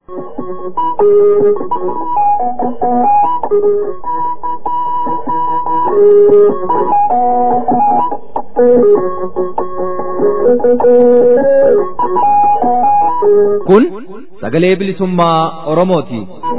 Kun sagalee bilisummaa Oromooti.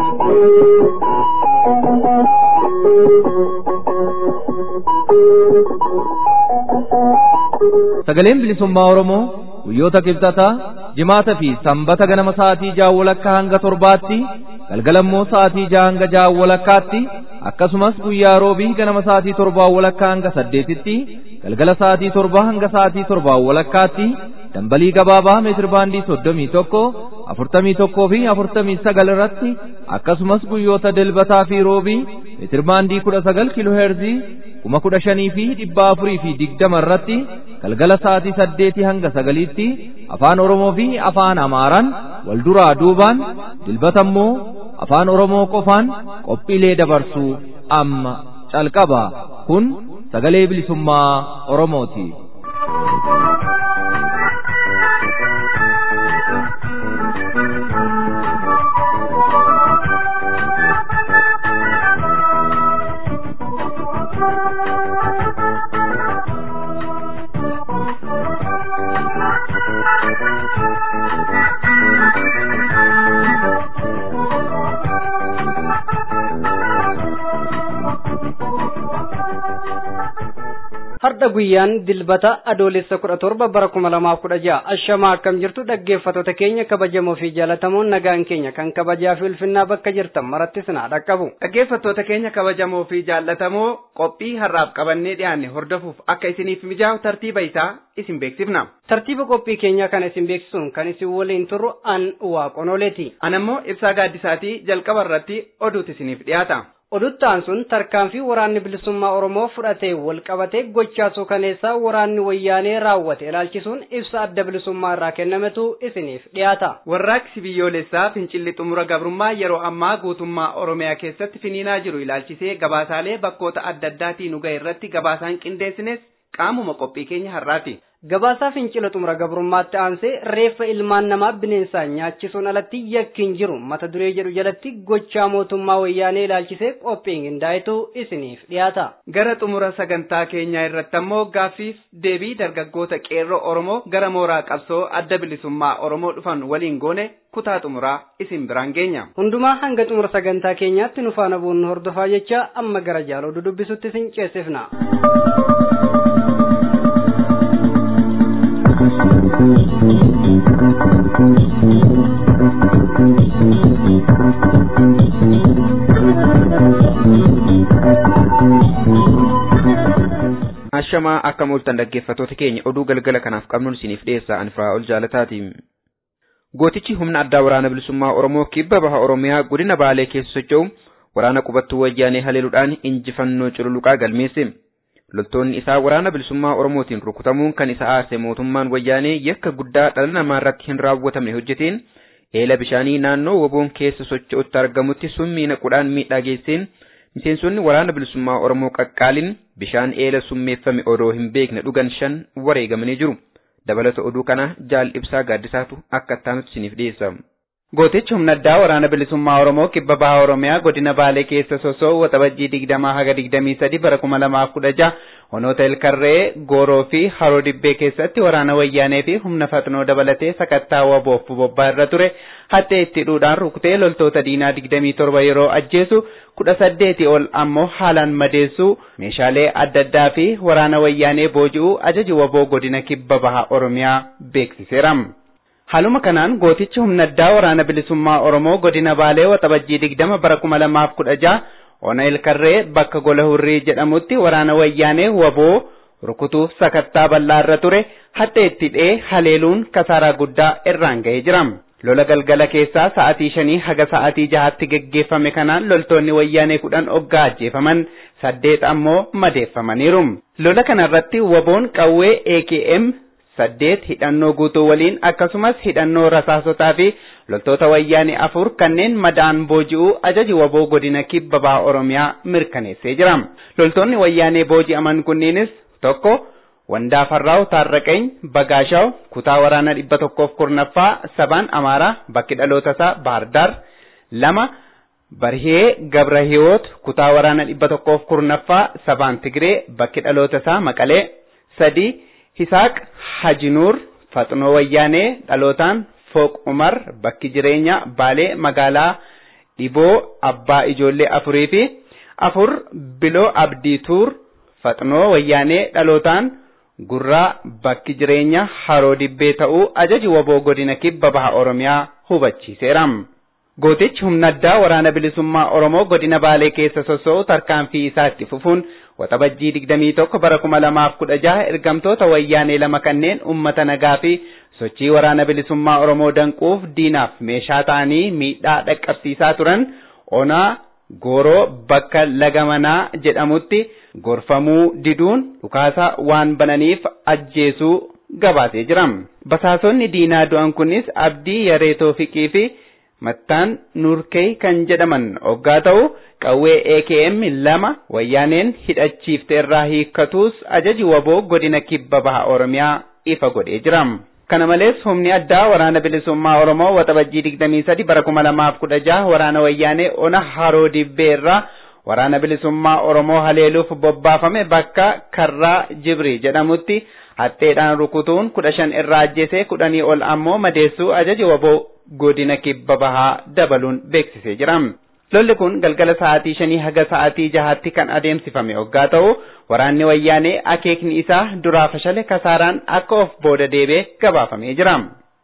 Sagaleen bilisummaa Oromoo guyyoota kibxataa jimaata fi sanbata ganama sa'aatii ja'a walakkaa hanga torbaatti galgalammoo sa'aatii ja'a hanga ja'a walakkaatti akkasumas guyyaa roobii ganama sa'aatii torbaa walakkaa hanga saddeetitti galgala sa'aatii torbaa hanga sa'aatii torbaa walakkaatti dambalii gabaabaa meetir baandii soddomii tokko afurtamii tokkoo fi afurtamii sagal irratti akkasumas guyyoota dilbataa fi roobii meetir baandii kudha sagal kiiloo heerzii kuma kudha shanii fi dhibba afurii fi digdama irratti galgala sa'aatii saddeetii hanga sagaliitti afaan oromoo fi afaan amaaraan wal duraa duubaan dilbata immoo afaan oromoo qofaan qophiilee dabarsuu amma calqaba kun sagalee bilisummaa oromooti. Har'a guyyaan dilbata adoolessa kudha torba bara kuma lamaaf kudha ja'a ashamaa akkam jirtu dhaggeeffattoota keenya kabajamoo fi jaalatamoon nagaan keenya kan kabajaa fi ulfinnaa bakka jirtan marattis naa dhaqqabu. Dhaggeeffattoota keenya kabajamoo fi jaallatamoo qophii har'aaf qabannee dhiyaanne hordofuuf akka isiniif mijaa'u tartiiba isaa isin beeksifna. Tartiiba qophii keenyaa kan isin beeksisuun kan isin waliin turru an waaqonoleeti. Anammoo ibsaa gaaddisaatii jalqaba irratti oduutu isiniif dhiyaata. Oduttaan sun tarkaanfii waraanni bilisummaa Oromoo fudhatee wal qabatee gochaa suukaneessaa waraanni wayyaanee raawwate ilaalchisuun ibsa adda bilisummaa irraa kennametu isiniif dhiyaata. Warraaqsi biyyoolessaa fincilli xumura gabrummaa yeroo ammaa guutummaa Oromiyaa keessatti finiinaa jiru ilaalchisee gabaasaalee bakkoota adda addaatii nu ga'e irratti gabaasaan qindeessines qaamuma qophii keenya har'aati. Gabaasaa fincila xumura gabrummaatti aansee reeffa ilmaan namaa bineensaan nyaachisuun alatti yakkiin jiru mata duree jedhu jalatti gochaa mootummaa wayyaanee ilaalchisee qophiin qindaa'etu isiniif dhiyaata. Gara xumura sagantaa keenyaa irratti ammoo gaaffiif deebii dargaggoota qeerroo Oromoo gara mooraa qabsoo adda bilisummaa Oromoo dhufan waliin goone kutaa xumuraa isin biraan geenya. Hundumaa hanga xumura sagantaa keenyaatti nu faana bu'uun hordofaa jecha amma gara jaaloo dudubbisutti isin ceesifna. Ashamaa akka mooltan dhaggeeffattoota keenya oduu galgala kanaaf qabnuun isiniif dhiyeessaa anfaa ol jaalataati. Gootichi humna addaa waraana bilisummaa Oromoo kibba baha Oromiyaa godina Baalee keessa socho'u waraana qubattuu wayyaanee haleeluudhaan injifannoo cululuqaa galmeesse. Loltoonni isaa waraana bilisummaa Oromootiin rukutamuun kan isa aarse mootummaan wayyaanee yakka guddaa dhala namaa irratti hin raawwatamne hojjeteen eela bishaanii naannoo woboon keessa socho'utti argamutti summii naquudhaan miidhaa geesseen miseensonni waraana bilisummaa Oromoo qaqqaalin bishaan eela summeeffame odoo hin beekne dhugan shan wareegamanii jiru. Dabalata oduu kana jaal ibsaa gaaddisaatu akka ittaanutti isiniif dhiyeessa. Gootichi humna addaa waraana bilisummaa Oromoo kibba baha Oromiyaa godina Baalee keessa sosoo waxabajjii digdamaa haga digdamii sadi bara kuma lamaaf kudha jaha honoota Ilkarree, Gooroo fi Haroo Dibbee keessatti waraana wayyaanee fi humna faxnoo dabalatee sakattaa waboof bobbaa irra ture hattee itti hidhuudhaan rukutee loltoota diinaa digdamii torba yeroo ajjeesu kudha saddeetii ol ammoo haalaan madeessuu meeshaalee adda addaa fi waraana wayyaanee booji'uu ajaji waboo godina kibba baha Oromiyaa beeksiseera. Haaluma kanaan gootichi humna addaa waraana bilisummaa Oromoo godina Baalee waxabajjii digdama bara kuma lamaaf kudha jaha ona ilkarree bakka gola hurrii jedhamutti waraana wayyaanee waboo rukutuuf sakattaa bal'aa irra ture hattee itti dhee haleeluun kasaaraa guddaa irraan ga'ee jira. Lola galgala keessaa sa'atii shanii haga sa'atii jahaatti geggeeffame kanaan loltoonni wayyaanee kudhan oggaa ajjeefaman saddeet ammoo madeeffamaniiru. Lola kanarratti waboon qawwee AKM saddeet hidhannoo guutuu waliin akkasumas hidhannoo rasaasotaa fi loltoota wayyaanee afur kanneen madaan booji'uu ajaji waboo godina kibba baha oromiyaa mirkaneessee jira. Loltoonni wayyaanee booji'aman kunniinis tokko Wandaafarraaw Taarraqeeny Bagaashaaw kutaa waraana dhibba tokkoof kurnaffaa sabaan Amaaraa bakki dhaloota isaa Baardaar lama Barhee Gabrahiwoot kutaa waraana dhibba tokkoof kurnaffaa sabaan Tigree bakki dhaloota isaa Maqalee sadi Hisaaq Hajinuur Faxnoo Wayyaanee dhalootaan Fooq Umar bakki jireenya Baalee magaalaa Dhiboo Abbaa Ijoollee afurii fi afur Biloo Abdii Tuur Faxnoo Wayyaanee dhalootaan Gurraa bakki jireenya Haroo Dibbee ta'uu ajaji waboo godina kibba baha Oromiyaa hubachiiseera. Gootichi humna addaa waraana bilisummaa Oromoo godina Baalee keessa soso'u tarkaanfii isaa itti fufuun waxabajjii 21 bara 2016 ergamtoota wayyaanee lama kanneen uummata nagaa fi sochii waraana bilisummaa Oromoo danquuf diinaaf meeshaa ta'anii miidhaa dhaqqabsiisaa turan onaa gooroo bakka laga manaa jedhamutti gorfamuu diduun dhukaasa waan bananiif ajjeesuu gabaasee jira. Basaasonni diinaa du'an kunis Abdii Yaree Toofiqii fi Mattaan Nuurkee kan jedhaman hoggaa ta'u qawwee AKM lama wayyaaneen hidhachiifte irraa hiikkatuus ajaji waboo godina kibba baha Oromiyaa ifa godhee jira. Kana malees humni addaa waraana bilisummaa Oromoo waxabajjii 23 bara 2016 waraana wayyaanee ona haroo dibbee irraa waraana bilisummaa Oromoo haleeluuf bobbaafame bakka karraa Jibri jedhamutti hatteedhaan rukutuun kudha shan irraa ajjeesee kudhanii ol ammoo madeessuu ajaji waboo godina kibba bahaa dabaluun beeksisee jira. Lolli kun galgala sa'aatii shanii haga sa'aatii jahaatti kan adeemsifame hoggaa ta'u waraanni wayyaanee akeekni isaa duraa fashale kasaaraan akka of booda deebee gabaafamee jira.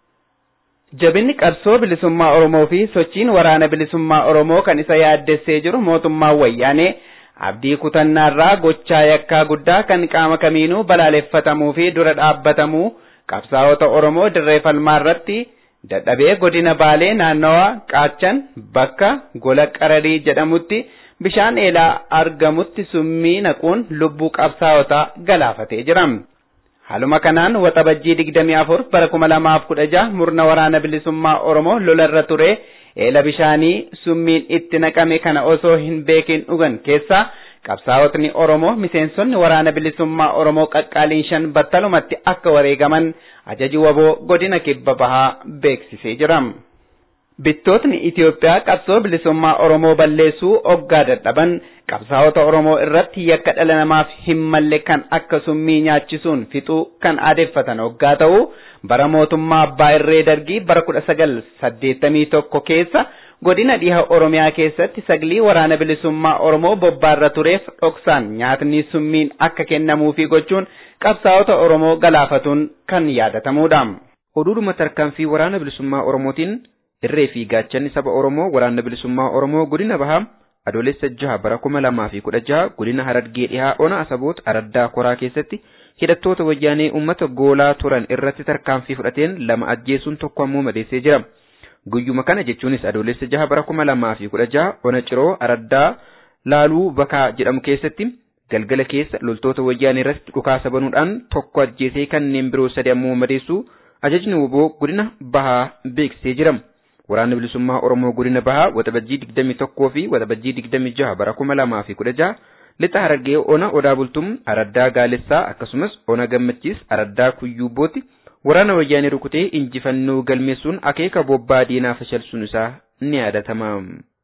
Jabinni qabsoo bilisummaa Oromoo fi sochiin waraana bilisummaa Oromoo kan isa yaaddessee jiru mootummaan wayyaanee abdii kutannaarraa gochaa yakkaa guddaa kan qaama kamiinuu balaaleffatamuu fi dura dhaabbatamuu qabsaa'ota Oromoo dirree falmaa irratti dadhabee godina baalee naannawa qaachan bakka gola qararii jedhamutti bishaan eelaa argamutti summii naquun lubbuu qabsaa'otaa galaafatee jira. Haaluma kanaan waxabajjii 24 bara 2016 murna waraana bilisummaa Oromoo lolarra ture eela bishaanii summiin itti naqame kana osoo hin beekin dhugan keessaa qabsaa'otni Oromoo miseensonni waraana bilisummaa Oromoo qaqqaaliin shan battalumatti akka wareegaman ajaji waboo godina kibba bahaa beeksisee jira. Bittootni Itiyoophiyaa qabsoo bilisummaa Oromoo balleessuu oggaa dadhaban qabsaa'ota Oromoo irratti yakka dhala namaaf hin malle kan akka summii nyaachisuun fixuu kan aadeffatan oggaa ta'u bara mootummaa abbaa irree dargii bara kudha sagal saddeettamii tokko keessa godina dhiha Oromiyaa keessatti saglii waraana bilisummaa Oromoo bobbaarra tureef dhoksaan nyaatni summiin akka kennamuufi gochuun qabsaa'ota Oromoo galaafatuun kan yaadatamudha. Oduudhuma tarkaanfii waraana bilisummaa Oromootiin irree fi gaachanni saba Oromoo waraana bilisummaa Oromoo godina bahaa adoolessa jaha bara kuma lamaa fi kudha jaha godina harargee dhihaa ona asaboota araddaa koraa keessatti hidhattoota wayyaanee uummata goolaa turan irratti tarkaanfii fudhateen lama ajjeesuun tokko ammoo madeessee jira. Guyyuma kana jechuunis adoolessa jaha bara kuma lamaa fi kudha jaha ona ciroo araddaa laaluu bakaa jedhamu keessatti galgala keessa loltoota wayyaanee irratti dhukaasa banuudhaan tokko ajjeesee kanneen biroo sadi ammoo madeessuu ajajni woboo godina bahaa beeksisee jira. Waraanni bilisummaa Oromoo godina bahaa waxabajjii 21 fi waxabajjii 26 bara 2016 lixa harargee ona odaa bultum araddaa gaalessaa akkasumas ona gammachiis araddaa kuyyuubbooti waraana wayyaanee rukutee injifannoo galmeessuun akeeka bobbaa diinaa fashalsuun isaa ni yaadatama.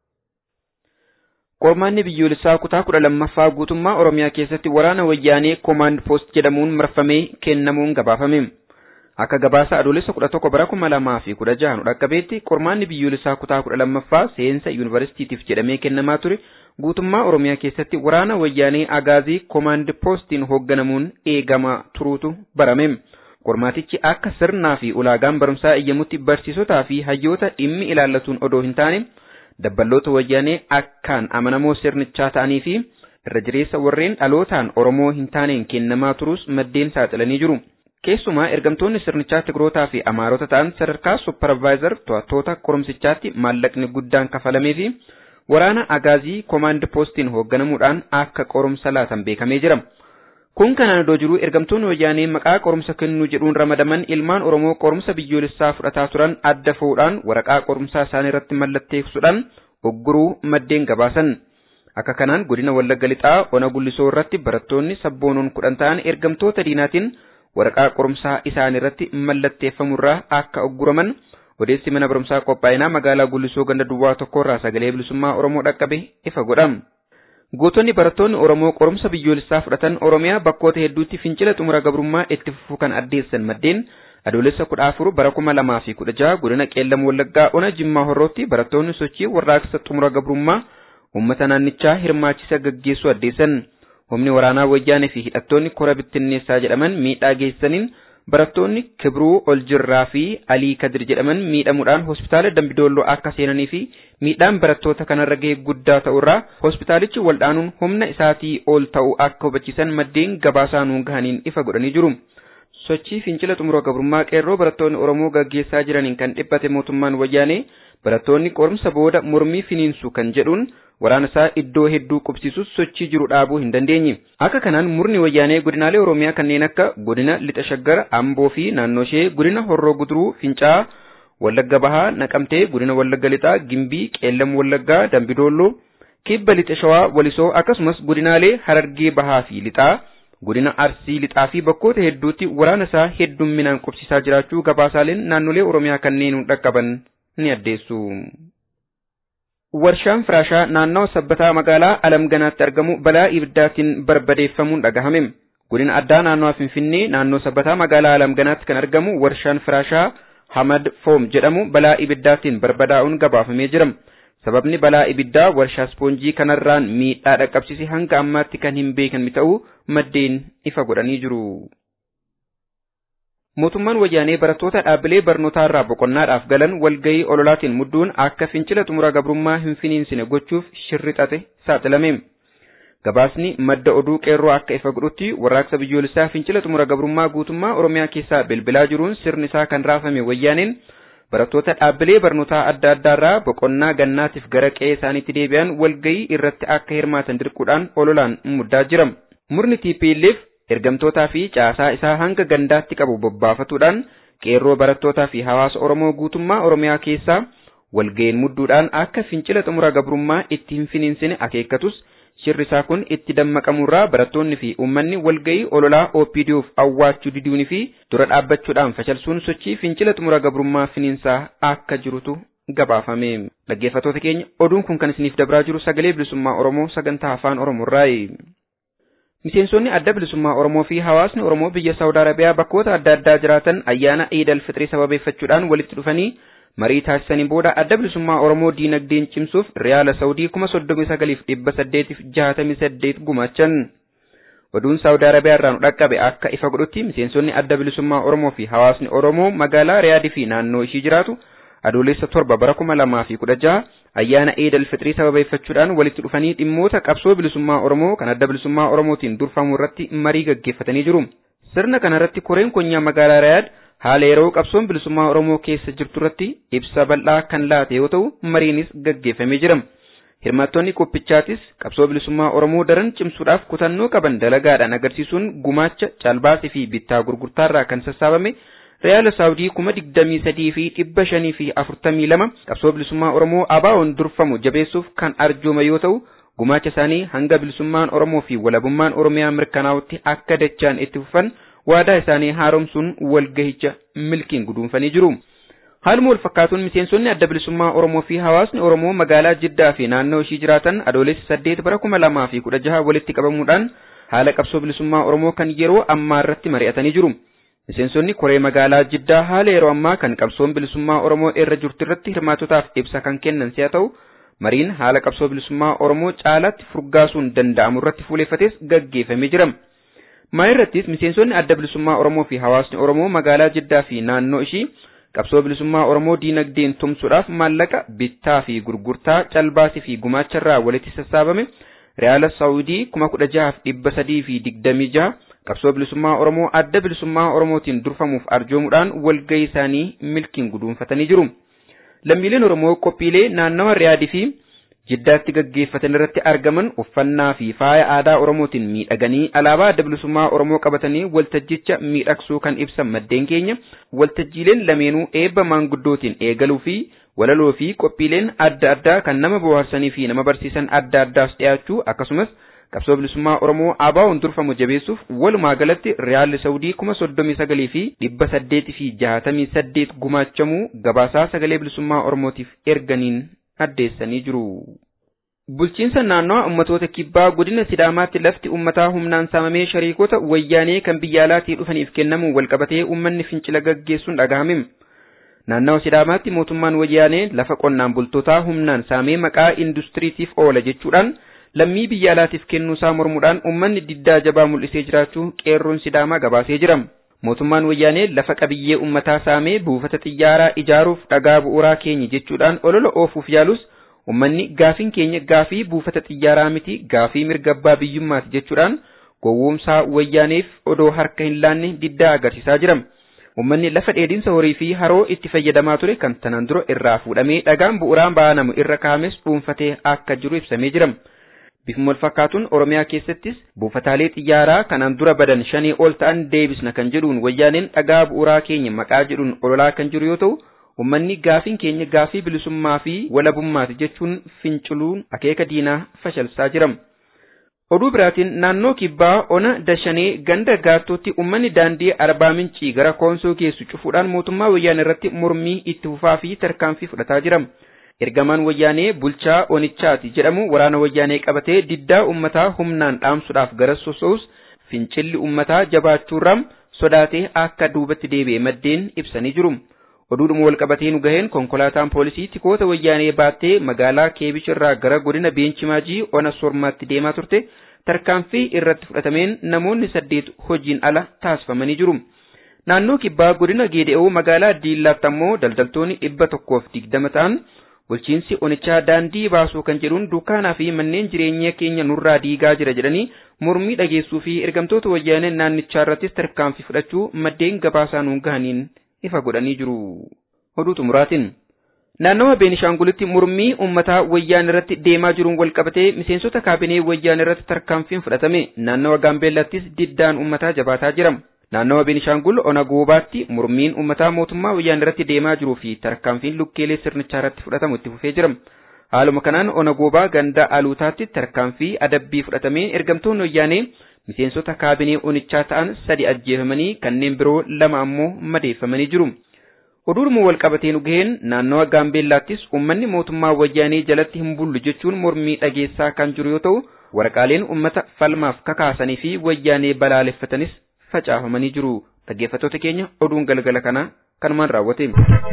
Qormaanni biyyoolessaa kutaa kudha lammaffaa guutummaa Oromiyaa keessatti waraana wayyaanee koomaand poost jedhamuun marfamee kennamuun gabaafame. Akka gabaasa adoolessa kudha tokko bara kuma lamaa fi kudha jaha nu dhaqqabeetti qormaanni biyyoolessaa kutaa kudha lammaffaa seensa yuunivarsiitiitiif jedhamee kennamaa ture guutummaa Oromiyaa keessatti waraana wayyaanee agaazii koomaand poostiin hoogganamuun eegamaa turuutu barame. Qormaatichi akka sirnaa fi ulaagaan barumsaa eeyyamutti barsiisotaa fi hayyoota dhimmi ilaallatuun odoo hin taane dabballoota wayyaanee akkaan amanamoo sirnichaa ta'anii fi irra jireessa warreen dhalootaan Oromoo hin taaneen kennamaa turus maddeen saaxilanii jiru. Keessumaa ergamtoonni sirnichaa Tigrootaa fi Amaarota ta'an sadarkaa supparvaayizar to'attoota qorumsichaatti maallaqni guddaan kafalamee fi waraana agaazii koomaand poostiin hoogganamuudhaan akka qorumsa laatan beekamee jira. Kun kanaan iddoo jiru ergamtoonni wayyaanee maqaa qorumsa kennuu jedhuun ramadaman ilmaan Oromoo qorumsa biyyoolessaa fudhataa turan adda fuudhaan waraqaa qorumsaa isaanii irratti mallatteessuudhaan ogguruu maddeen gabaasan. Akka kanaan godina Wallagga Lixaa ona gullisoo irratti barattoonni sabboonoon kudhan ta'an ergamtoota diinaatiin waraqaa qorumsaa isaanii irratti mallatteeffamurraa akka ogguraman odeessi mana barumsaa qophaa'inaa magaalaa gullisoo ganda duwwaa tokkorraa sagalee bilisummaa Oromoo dhaqqabe ifa godham. Gootonni barattoonni Oromoo qorumsa biyyoolessaa fudhatan Oromiyaa bakkoota hedduutti fincila xumura gabrummaa itti fufuu kan addeessan maddeen adoolessa kudha afur bara kuma lamaa fi kudha jaha godina qeellam wallaggaa ona jimmaa horrootti barattoonni sochii warraaqsa xumura gabrummaa uummata naannichaa hirmaachisa gaggeessuu addeessan. Humni waraanaa wayyaanee fi hidhattoonni kora bittinneessaa jedhaman miidhaa geessaniin barattoonni Kibruu Oljirraa fi Alii Kadir jedhaman miidhamuudhaan hospitaala Dambidolloo akka seenanii fi miidhaan barattoota kanarra ga'e guddaa ta'urraa hospitaalichi waldhaanuun humna isaatii ol ta'uu akka hubachiisan maddeen gabaasaa nuun gahaniin ifa godhanii jiru. Sochii fincila xumura gabrummaa qeerroo barattoonni Oromoo gaggeessaa jiraniin kan dhiphate mootummaan wayyaanee barattoonni qorumsa booda mormii finiinsu kan jedhuun waraana isaa iddoo hedduu qubsiisus sochii jiru dhaabuu hin dandeenye. Akka kanaan murni wayyaanee godinaalee Oromiyaa kanneen akka godina Lixa Shaggar, Amboo fi naannoo ishee godina Horroo Guduruu, Fincaa, Wallagga Bahaa, Naqamtee, godina Wallagga Lixaa, Gimbii, Qeellam Wallaggaa, Dambidolloo, Kibba Lixa Shawaa, Walisoo akkasumas godinaalee Harargee Bahaa fi Lixaa, godina Arsii Lixaa fi bakkoota hedduutti waraana isaa heddumminaan qubsiisaa jiraachuu gabaasaaleen naannolee Oromiyaa kanneen dhaqqaban ni addeessu. Warshaan firaashaa naannawa sabbataa magaalaa Alamganaatti argamu balaa ibiddaatiin barbadeeffamuun dhagahame. Godina addaa naannawa Finfinnee naannoo sabbataa magaalaa Alamganaatti kan argamu warshaan firaashaa Hamad Foom jedhamu balaa ibiddaatiin barbadaa'uun gabaafamee jira. Sababni balaa ibiddaa warshaa ispoonjii kanarraan miidhaa dhaqqabsiise hanga ammaatti kan hin beekamne ta'uu maddeen ifa godhanii jiru. Mootummaan wayyaanee barattoota dhaabbilee barnootaa irraa boqonnaadhaaf galan walgahii ololaatiin mudduun akka fincila xumura gabrummaa hin finiinsine gochuuf shirrixate saaxilame. Gabaasni madda oduu qeerroo akka ifa godhutti warraaqsa biyyoolessaa fincila xumura gabrummaa guutummaa Oromiyaa keessaa bilbilaa jiruun sirni isaa kan raafame wayyaaneen barattoota dhaabbilee barnootaa adda addaarraa boqonnaa gannaatiif gara qe'ee isaaniitti deebi'an walgahii irratti akka hirmaatan dirquudhaan ololaan muddaa jira. Murni TPLF ergamtootaa fi caasaa isaa hanga gandaatti qabu bobbaafatuudhaan qeerroo barattootaa fi hawaasa Oromoo guutummaa Oromiyaa keessaa walga'een mudduudhaan akka fincila xumura gabrummaa itti hin finiinsine akeekkatus shirri isaa kun itti dammaqamurraa barattoonni fi uummanni walga'ii ololaa OPDOf awwaachuu diduunii fi dura dhaabbachuudhaan fashalsuun sochii fincila xumura gabrummaa finiinsaa akka jirutu gabaafame. Dhaggeeffattoota keenya oduun kun kan isiniif dabraa jiru sagalee bilisummaa Oromoo sagantaa afaan Oromoorraayi. Miseensonni adda bilisummaa Oromoo fi hawaasni Oromoo biyya Saawud Arabiyaa bakkoota adda addaa jiraatan ayyaana Eid al-Fixrii sababeeffachuudhaan walitti dhufanii marii taasisanii booda adda bilisummaa Oromoo diinagdeen cimsuuf riyaala Saawudii kuma soddomii sagaliif dhibba saddeetiif jaatamii saddeet gumaachan. Oduun Saawud Arabiyaa irraa nu dhaqqabe akka ifa godhutti miseensonni adda bilisummaa Oromoo fi hawaasni Oromoo magaalaa Riyaadii fi naannoo ishii jiraatu adoolessa torba bara kuma lamaa fi kudha jaha ayyaana Eid al-Fixrii sababeeffachuudhaan walitti dhufanii dhimmoota qabsoo bilisummaa Oromoo kan adda bilisummaa Oromootiin durfamu irratti marii gaggeeffatanii jiru. Sirna kanarratti koreen konyaa magaalaa Riyaad haala yeroo qabsoon bilisummaa Oromoo keessa jirtu irratti ibsa bal'aa kan laate yoo ta'u mariinis gaggeeffamee jira. Hirmaattonni qophichaatis qabsoo bilisummaa Oromoo daran cimsuudhaaf kutannoo qaban dalagaadhaan agarsiisuun gumaacha caalbaasii fi bittaa gurgurtaarraa kan sassaabame Riyaala Saawudii kuma digdamii sadii fi dhibba shanii fi afurtamii lama qabsoo bilisummaa Oromoo ABO'n durfamu jabeessuuf kan arjoome yoo ta'u gumaacha isaanii hanga bilisummaan Oromoo fi walabummaan Oromiyaa mirkanaa'utti akka dachaan itti fufan waadaa isaanii haaromsuun walgahicha milkiin guduunfanii jiru. Haaluma wal fakkaatuun miseensonni adda bilisummaa Oromoo fi hawaasni Oromoo magaalaa Jiddaa fi naannoo ishii jiraatan adoolessa saddeet bara kuma lamaa fi kudha jaha walitti qabamuudhaan haala qabsoo bilisummaa Oromoo kan yeroo ammaa irratti mari'atanii jiru. Miseensonni koree magaalaa Jiddaa haala yeroo ammaa kan qabsoon bilisummaa Oromoo irra jirtu irratti hirmaatotaaf ibsa kan kennan si'a ta'u, mariin haala qabsoo bilisummaa Oromoo caalaatti furgaasuun danda'amu irratti fuuleeffates gaggeeffamee jira. Maa irrattis miseensonni adda bilisummaa Oromoo fi hawaasni Oromoo magaalaa Jiddaa fi naannoo ishii qabsoo bilisummaa Oromoo diinagdeen tumsuudhaaf maallaqa bittaa fi gurgurtaa calbaasii fi gumaacharraa walitti sassaabame Riyaala Saawudii kuma kudha jahaaf dhibba sadii fi digdamii jaha qabsoo bilisummaa Oromoo adda bilisummaa Oromootiin durfamuuf arjoomuudhaan walgahii isaanii milkiin guduunfatanii jiru. Lammiileen Oromoo qophiilee naannawa Riyaadii fi jiddaatti gaggeeffatan irratti argaman uffannaa fi faaya aadaa Oromootiin miidhaganii alaabaa adda bilisummaa Oromoo qabatanii waltajjicha miidhagsuu kan ibsan maddeen keenya waltajjiileen lameenuu eebba maanguddootiin eegaluu fi walaloo fi qophiileen adda addaa kan nama bohaarsanii fi nama barsiisan adda addaas dhiyaachuu akkasumas qabsoo bilisummaa Oromoo ABO'n durfamu jabeessuuf walumaa galatti riyaalli Saawudii kuma soddomii sagalii fi dhibba saddeetii fi jahatamii saddeet gumaachamuu gabaasaa sagalee bilisummaa Oromootiif erganiin addeessanii jiru. Bulchiinsa naannoo ummatoota kibbaa godina Sidaamaatti lafti ummataa humnaan saamamee shariikota wayyaanee kan biyya alaatii dhufaniif kennamuun walqabatee ummanni fincila gaggeessuun dhagahame. Naannawa Sidaamaatti mootummaan wayyaanee lafa qonnaan bultootaa humnaan saamee maqaa industiriitiif oola jechuudhaan lammii biyya alaatiif kennuusaa mormuudhaan ummanni diddaa jabaa mul'isee jiraachuu qeerroon Sidaamaa gabaasee jira. Mootummaan wayyaanee lafa qabiyyee ummataa saamee buufata xiyyaaraa ijaaruuf dhagaa bu'uuraa keenya jechuudhaan olola oofuuf yaalus ummanni gaafiin keenya gaafii buufata xiyyaaraa miti gaafii mirga abbaa biyyummaati jechuudhaan gowwoomsaa wayyaaneef odoo harka hin laanne diddaa agarsiisaa jira. Ummanni lafa dheedinsa horii fi haroo itti fayyadamaa ture kan tanaan dura irraa fuudhamee dhagaan bu'uuraan baanamu irra kaa'ames dhuunfatee akka jiru ibsamee jira. Bifuma wal fakkaatuun Oromiyaa keessattis buufataalee xiyyaaraa kanaan dura badan shanii ol ta'an deebisna kan jedhuun wayyaaneen dhagaa bu'uuraa keenya maqaa jedhuun ololaa kan jiru yoo ta'u, ummanni gaafiin keenya gaafii bilisummaa fi walabummaati jechuun finciluun akeeka diinaa fashalsaa jira. Oduu biraatiin naannoo kibbaa ona dashanee ganda gaattootti ummanni daandii arbaa mincii gara koonsoo geessu cufuudhaan mootummaa wayyaanee irratti mormii itti fufaa fi tarkaanfii fudhataa jira. Ergamaan wayyaanee bulchaa onichaati jedhamu waraana wayyaanee qabatee diddaa ummataa humnaan dhaamsuudhaaf gara sosoos fincilli ummataa jabaachuurraan sodaatee akka duubatti deebi'e maddeen ibsanii jiru. Oduudhuma wal qabatee nu gaheen konkolaataan poolisii tikoota wayyaanee baattee magaalaa Keebish irraa gara godina Beenchimaajii ona Sormaatti deemaa turte tarkaanfii irratti fudhatameen namoonni saddeet hojiin ala taasifamanii jiru. Naannoo kibbaa godina Geede'oo magaalaa Diillaatti ammoo daldaltoonni dhibba tokkoof digdama ta'an bulchiinsi onichaa daandii baasuu kan jedhuun dukkaanaa fi manneen jireenya keenya nurraa diigaa jira jedhanii mormii dhageessuu fi ergamtoota wayyaanee naannichaa irrattis tarkaanfii fudhachuu maddeen gabaasaa nuun gahaniin ifa godhanii jiru. Oduu xumuraatiin. Naannawa Beenishaangulitti mormii uummataa wayyaan irratti deemaa jiruun wal qabatee miseensota kaabinee wayyaan irratti tarkaanfiin fudhatame naannawa Gaambeellattis diddaan uummataa jabaataa jira. Naannawa Beenishaangul ona goobaatti mormiin uummataa mootummaa wayyaan irratti deemaa jiruu fi tarkaanfiin lukkeelee sirnichaa irratti fudhatamu itti fufee jira. Haaluma kanaan ona goobaa ganda aluutaatti tarkaanfii adabbii fudhatamee ergamtoonni wayyaanee miseensota kaabinee onichaa ta'an sadi ajjeefamanii kanneen biroo lama ammoo madeeffamanii jiru. Oduudhuma wal qabatee nu gaheen naannawa Gaambeellaattis uummanni mootummaa wayyaanee jalatti hin bullu jechuun mormii dhageessaa kan jiru yoo ta'u waraqaaleen uummata falmaaf kakaasanii fi wayyaanee balaaleffatanis facaafamanii jiru. Dhaggeeffattoota keenya oduun galgala kanaa kanumaan raawwate.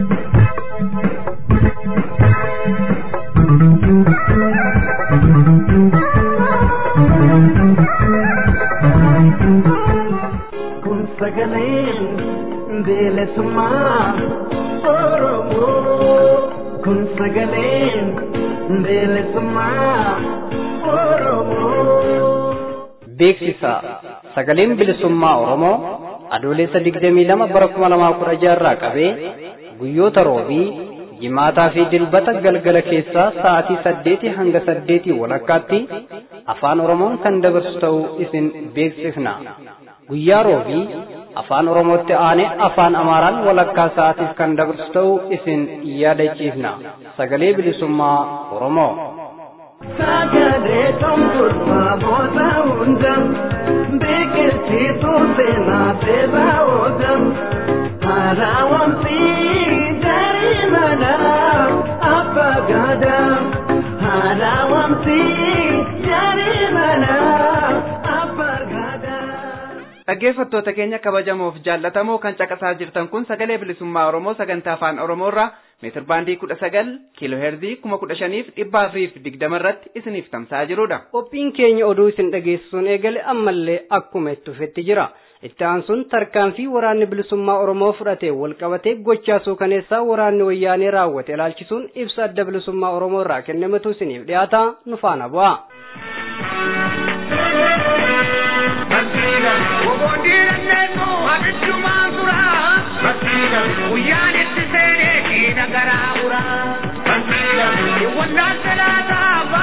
kun sagaleen bilisummaa oromoo kun sagaleen bilisummaa oromoo. Beeksisa sagaleen bilisummaa Oromoo adoolessa digdamii lama bara kuma lamaa kudha jaarraa qabee guyyoota roobii jimaataa fi dilbata galgala keessaa sa'aatii saddeetii hanga saddeetii walakkaatti afaan Oromoon kan dabarsu ta'uu isin beeksifna. Guyyaa roobii afaan Oromootti aanee afaan Amaaraan walakkaa sa'aatiif kan dabarsu ta'uu isin yaadachiifna. Sagalee bilisummaa Oromoo. Sagalee tumturmaa booda hunda biqilchiituu seenaa seeraa oolcham haaraa wamsi jarii manaa abbaa gaadaa haaraa wamsi jarii manaa abbaa gaadaa. Dhaggeeffattoota keenya kabajamoof jaallatamoo kan caqasaa jirtan kun sagalee bilisummaa Oromoo sagantaa afaan Oromoo irraa meetir baandii kudha sagal kiiloo heerzii kuma kudha shaniif dhibba afuriif digdama irratti isiniif tamsa'aa jirudha. Qophiin keenya oduu isin dhageessisuun eegale ammallee akkuma itti fufetti jira. Itti aansuun tarkaanfii waraanni bilisummaa Oromoo fudhatee walqabatee gochaa suukaneessaa waraanni wayyaanee raawwate ilaalchisuun ibsa adda bilisummaa Oromoo irraa kennametu isiniif dhiyaata nu faana bu'a. Guyyaan itti seenee keenya garaa buraa. Wallaan salaataa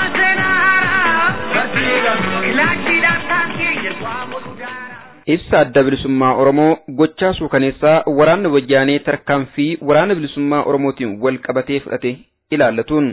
ibsa adda bilisummaa Oromoo gochaa suukaneessaa waraanni wayyaanee tarkaanfii waraana bilisummaa Oromootiin wal qabatee fudhate ilaallatuun.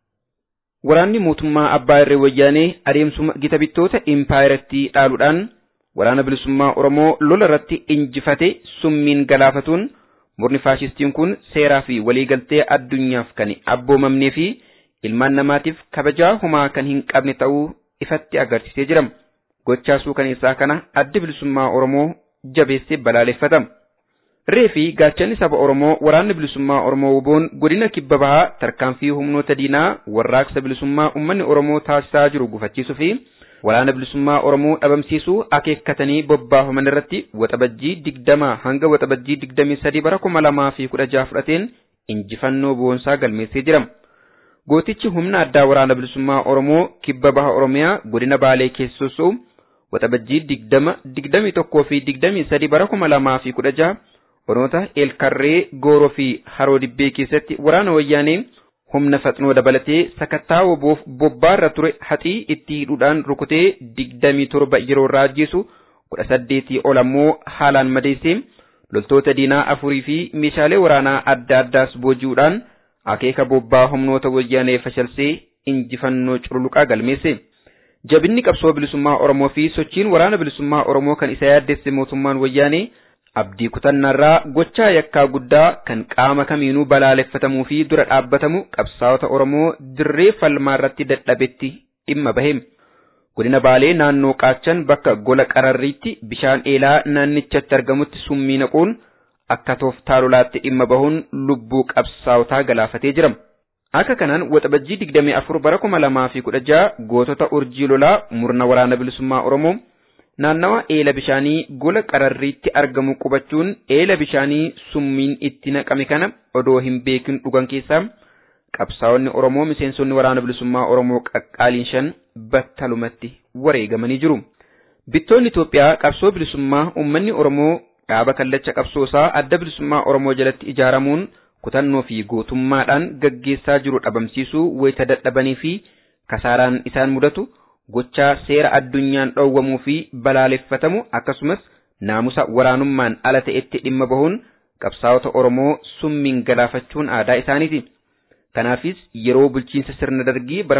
Waraanni mootummaa abbaa irree wayyaanee adeemsuma gita bittoota impaayiratti dhaaluudhaan waraana bilisummaa Oromoo lola irratti injifate summiin galaafatuun murni faashistiin kun seeraa fi waliigaltee addunyaaf kan abboomamnee fi ilmaan namaatiif kabajaa homaa kan hin qabne ta'uu ifatti agarsiisee jira. Gochaa suukaneessaa kana addi bilisummaa Oromoo jabeessee balaaleffatama. Ree fi gaachanni saba Oromoo waraanni bilisummaa Oromoo wuboon godina kibba bahaa tarkaanfii humnoota diinaa warraaqsa bilisummaa uummanni Oromoo taasisaa jiru gufachiisuu fi waraana bilisummaa Oromoo dhabamsiisuu akeekkatanii bobbaafaman irratti waxabajjii digdamaa hanga waxabajjii digdamii sadii bara kuma lamaa fi kudha jaha fudhateen injifannoo boonsaa galmeessee jira. Gootichi humna addaa waraana bilisummaa Oromoo kibba baha Oromiyaa godina Baalee keessa sossoo'u waxabajjii digdama digdamii tokkoo fi digdamii sadii bara kuma lamaa fi kudha jaha Oromoota Eelkarree Gooroo fi Haroo Dibbee keessatti waraana wayyaanee humna faxnoo dabalatee sakattaa woboof bobbaarra ture haxii itti hidhuudhaan rukutee digdamii torba yeroo irraa ajjeesu kudha saddeetii ol ammoo haalaan madeessee loltoota diinaa afurii fi meeshaalee waraanaa adda addaas booji'uudhaan akeeka bobbaa humnoota wayyaanee fashalsee injifannoo cululuqaa galmeesse. Jabinni qabsoo bilisummaa Oromoo fi sochiin waraana bilisummaa Oromoo kan isa yaaddesse mootummaan wayyaanee abdii kutannaarraa gochaa yakkaa guddaa kan qaama kamiinuu balaaleffatamuu fi dura dhaabbatamu qabsaa'ota Oromoo dirree falmaa irratti dadhabetti dhimma bahe. Godina Baalee naannoo Qaachan bakka gola qararriitti bishaan eelaa naannichatti argamutti summii naquun akka tooftaa lolaatti dhimma bahuun lubbuu qabsaa'otaa galaafatee jira. Akka kanaan waxabajjii digdamii afur bara kuma lamaa fi kudha jaha gootota urjii lolaa murna waraana bilisummaa Oromoo naannawa eela bishaanii gola qararriitti argamu qubachuun eela bishaanii summiin itti naqame kana odoo hin beekin dhugan keessaa qabsaa'onni Oromoo miseensonni waraana bilisummaa Oromoo qaqqaaliin shan battalumatti wareegamanii jiru. Bittoonni Itoophiyaa qabsoo bilisummaa uummanni Oromoo dhaaba kallacha qabsoosaa adda bilisummaa Oromoo jalatti ijaaramuun kutannoo fi gootummaadhaan gaggeessaa jiru dhabamsiisuu wayita dadhabanii fi kasaaraan isaan mudatu gochaa seera addunyaan dhoowwamuu fi balaaleffatamu akkasumas naamusa waraanummaan ala ta'etti dhimma bahuun qabsaa'ota Oromoo summiin galaafachuun aadaa isaaniiti. Kanaafis yeroo bulchiinsa sirna dargii bara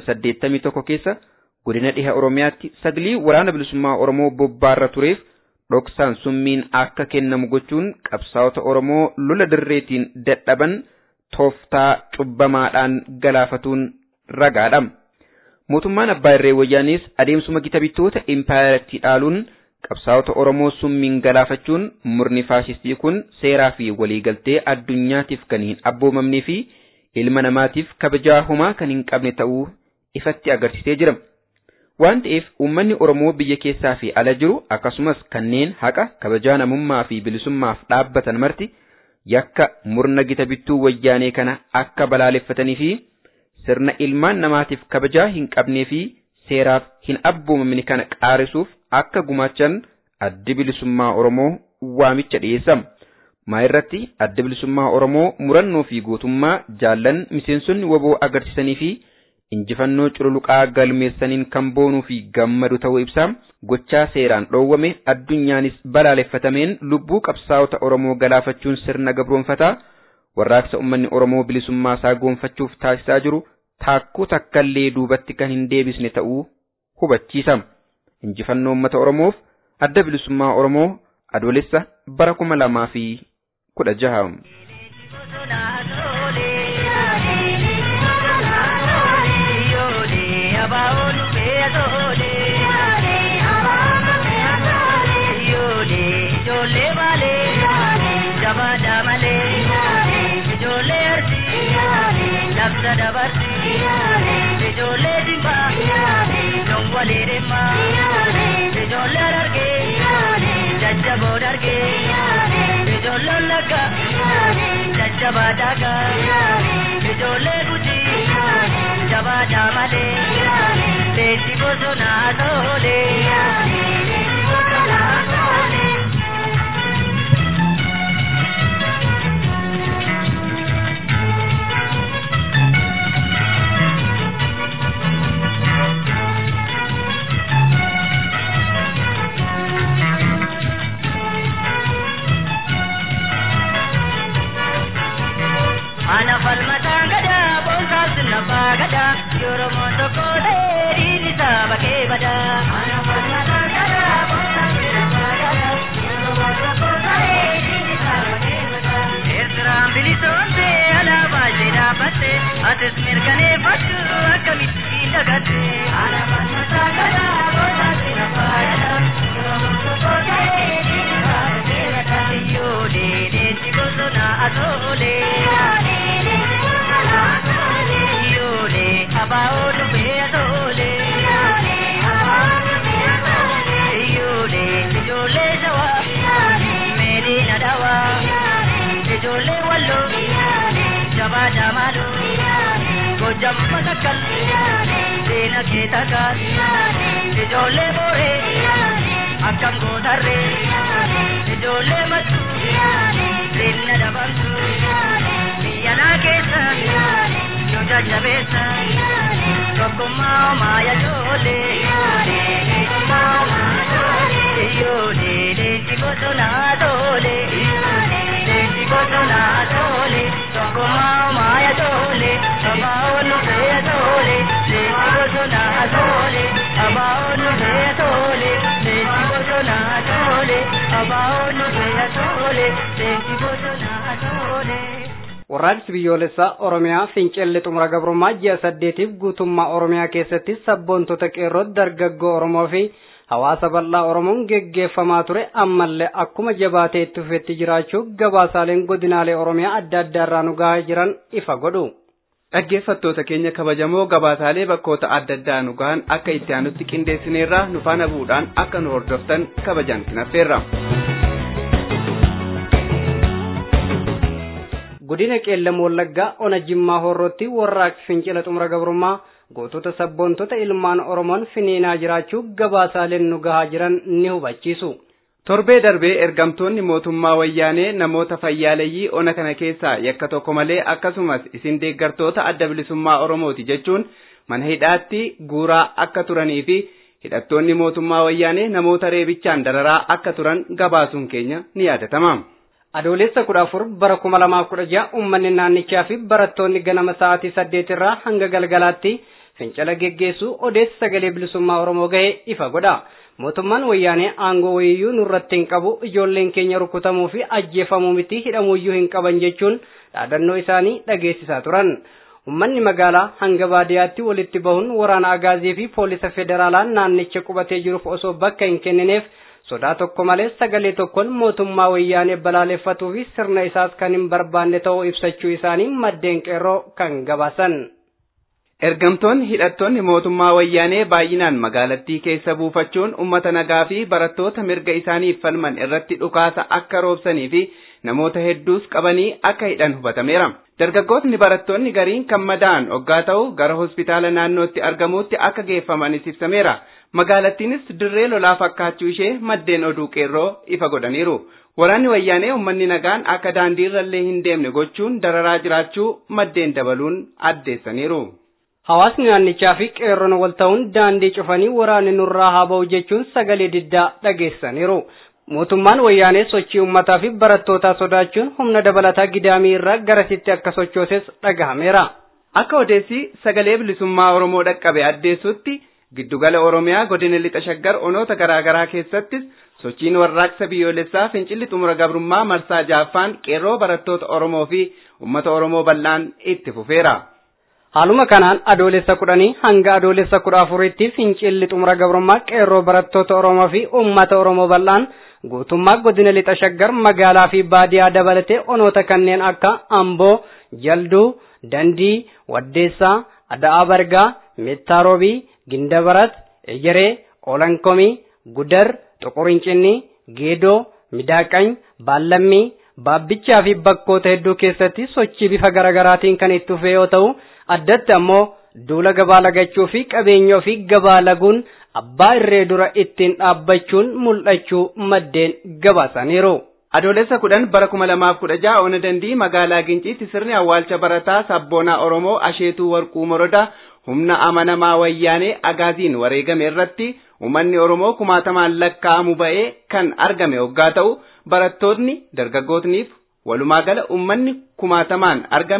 1981 keessa godina dhiha Oromiyaatti saglii waraana bilisummaa Oromoo bobbaarra tureef dhoksaan summiin akka kennamu gochuun qabsaa'ota Oromoo lola dirreetiin dadhaban tooftaa cubbamaadhaan galaafatuun ragaadha. Mootummaan Abbaa Irree Wayyaanis adeemsuma gita bittoota impaayaratti dhaaluun qabsaa'ota Oromoo summiin galaafachuun murni faashistii kun seeraa fi waliigaltee addunyaatiif kan hin abboomamnee fi ilma namaatiif kabajaa homaa kan hin qabne ta'uu ifatti agarsiisee jira. Waan ta'eef uummanni Oromoo biyya keessaa fi ala jiru akkasumas kanneen haqa kabajaa namummaa fi bilisummaaf dhaabbatan marti yakka murna gita bittuu wayyaanee kana akka balaaleffatanii fi sirna ilmaan namaatiif kabajaa hin qabnee fi seeraaf hin abboomamne kana qaarisuuf akka gumaachan addi bilisummaa Oromoo waamicha dhiyeessama. Maa irratti adda bilisummaa Oromoo murannoo fi gootummaa jaallan miseensonni waboo agarsiisanii fi injifannoo cululuqaa galmeessaniin kan boonuu fi gammadu ta'uu ibsaa gochaa seeraan dhoowwame addunyaanis balaaleffatameen lubbuu qabsaa'ota Oromoo galaafachuun sirna gabroonfataa warraaqsa uummanni Oromoo bilisummaa isaa goonfachuuf taasisaa jiru taakkuu takkallee duubatti kan hin deebisne ta'uu hubachiisa. Injifannoo uummata Oromoof adda bilisummaa Oromoo adoolessa bara kuma lamaa fi kudha jaha. Labsa dabarsi, ijoollee dimbaa, jongolee deemaa, ijoollee dargee, jajjaboo dargee, ijoollee lagga, jajjabaa daagaa, ijoollee gujii, jabaa daamalee, leessi bosonaa toolee. sagada Oromoon tokko ta'ee dhiirri isaa bakkee bada. Eertiraan bilisoomte alaabaa ishee dhaabbatte atis mirkaneeffadhu akkamitti dagatte. Yoo deedeetti bosona atoolee. Yoo abaa'oo dhufee atoolee. Yoo ijoollee shawaa meedina dhawaa. Ijoollee walloo jabaa jaamaadhoo. Gojjam matakkal seena kee takkaat. Ijoollee booree akkam gootarree. Ijoollee mattuu seenna dabamtu. Biyyanaa keessa nu jajjabeessa. Tokkummaa maaya ijoollee. Yoo leenci bosonaa toolee. Leenci bosonaa toolee. Tokkummaa maaya toolee. Abaa'oo nu fe'e toolee. Leenci bosonaa toolee. Abaa'oo nu fe'e toolee. Leenci bosonaa toolee. Abaa'oo nu fe'e toolee. Leenci bosonaa toolee. Warraaqsi biyyoolessaa Oromiyaa fincilli xumura gabrummaa ji'a saddeetiif guutummaa Oromiyaa keessatti sabboontota qeerroo dargaggoo Oromoo fi hawaasa bal'aa Oromoon geggeeffamaa ture ammallee akkuma jabaatee itti fufetti jiraachuu gabaasaaleen godinaalee Oromiyaa adda addaa irraa nu gahaa jiran ifa godhu. Dhaggeeffattoota keenya kabajamoo gabaasaalee bakkoota adda addaa nu gahan akka itti aanutti qindeessineerraa nu faana bu'uudhaan akka nu hordoftan kabajaan sinaffeerra. Godina Qeellam Wallaggaa Ona Jimmaa Horrootti warraaqsi fincila xumura gabrummaa gootota sabboontota ilmaan Oromoon finiinaa jiraachuu gabaasaaleen nu gahaa jiran ni hubachiisu. Torbee darbee ergamtoonni mootummaa wayyaanee namoota fayyaaleyyii ona kana keessaa yakka tokko malee akkasumas isin deeggartoota adda bilisummaa Oromooti jechuun mana hidhaatti guuraa akka turanii fi hidhattoonni mootummaa wayyaanee namoota reebichaan dararaa akka turan gabaasuun keenya ni yaadatama. Adoolessa kudha afur bara kuma lamaaf kudha ja'a uummanni naannichaa fi barattoonni ganama sa'aatii saddeet irraa hanga galgalaatti fincila geggeessuu odeessa sagalee bilisummaa Oromoo ga'ee ifa godha. Mootummaan wayyaanee aangoo wayiyyuu nurratti hin qabu ijoolleen keenya rukutamuu fi ajjeefamuu miti hidhamuuyyuu hin qaban jechuun dhaadannoo isaanii dhageessisaa turan. Uummanni magaalaa hanga baadiyyaatti walitti bahuun waraana agaazii fi poolisa federaalaa naannicha qubatee jiruuf osoo bakka hin kennineef sodaa tokko malee sagalee tokkoon mootummaa wayyaanee balaaleffatuu fi sirna isaas kan hin barbaanne ta'uu ibsachuu isaanii maddeen qeerroo kan gabaasan. Ergamtoonni hidhattoonni mootummaa wayyaanee baay'inaan magaalattii keessa buufachuun uummata nagaa fi barattoota mirga isaaniif falman irratti dhukaasa akka roobsanii fi namoota hedduus qabanii akka hidhan hubatameera. Dargaggootni barattoonni gariin kan madaa'an hoggaa ta'u gara hospitaala naannootti argamuutti akka geeffamanis ibsameera. Magaalattiinis dirree lolaa fakkaachuu ishee maddeen oduu qeerroo ifa godhaniiru. Waraanni wayyaanee uummanni nagaan akka daandii irrallee hin deemne gochuun dararaa jiraachuu maddeen dabaluun addeessaniiru. Hawaasni naannichaa fi qeerroon wal ta'uun daandii cufanii waraanni nurraa haa ba'u jechuun sagalee diddaa dhageessaniiru. Mootummaan wayyaanee sochii uummataa fi barattootaa sodaachuun humna dabalataa gidaamii irraa garasitti akka sochooses dhagahameera. Akka odeessi sagalee bilisummaa Oromoo dhaqqabe addeessutti giddugala Oromiyaa godina lixa shaggar onoota garaa garaa keessattis sochiin warraaqsa biyyoolessaa fincilli xumura gabrummaa marsaa jaaffaan qeerroo barattoota Oromoo fi uummata Oromoo bal'aan itti fufeera. Haaluma kanaan adoolessa kudhanii hanga adoolessa kudha afuritti fincilli xumura gabrummaa qeerroo barattoota Oromoo fi uummata Oromoo bal'aan guutummaa godina lixa shaggar magaalaa fi baadiyaa dabalatee onoota kanneen akka Amboo, Jalduu, Dandii, Waddeessaa, Ada'aa Bargaa, Mettaarobii, Gindabarat, Ejeree, Olankomii, Gudar, Xuqurincinni, Geedoo, Midaaqany, Baallammii, Baabbichaa fi bakkoota hedduu keessatti sochii bifa garaagaraatiin kan itti fufe yoo ta'u, addatti ammoo duula gabaa lagachuu fi qabeenya ofii gabaa laguun abbaa irree dura ittiin dhaabbachuun mul'achuu maddeen gabaasaniiru. Adoolessa kudhan bara kuma lamaaf kudha ja'a ona dandii magaalaa Ginciitti sirni awwaalcha barataa sabboonaa Oromoo Asheetuu Warquu Morodaa humna amanamaa wayyaanee agaaziin wareegame irratti uummanni Oromoo kumaatamaan lakkaa'amu ba'ee kan argame hoggaa ta'u barattoonni dargaggootniif walumaa gala uummanni kumaatamaan argame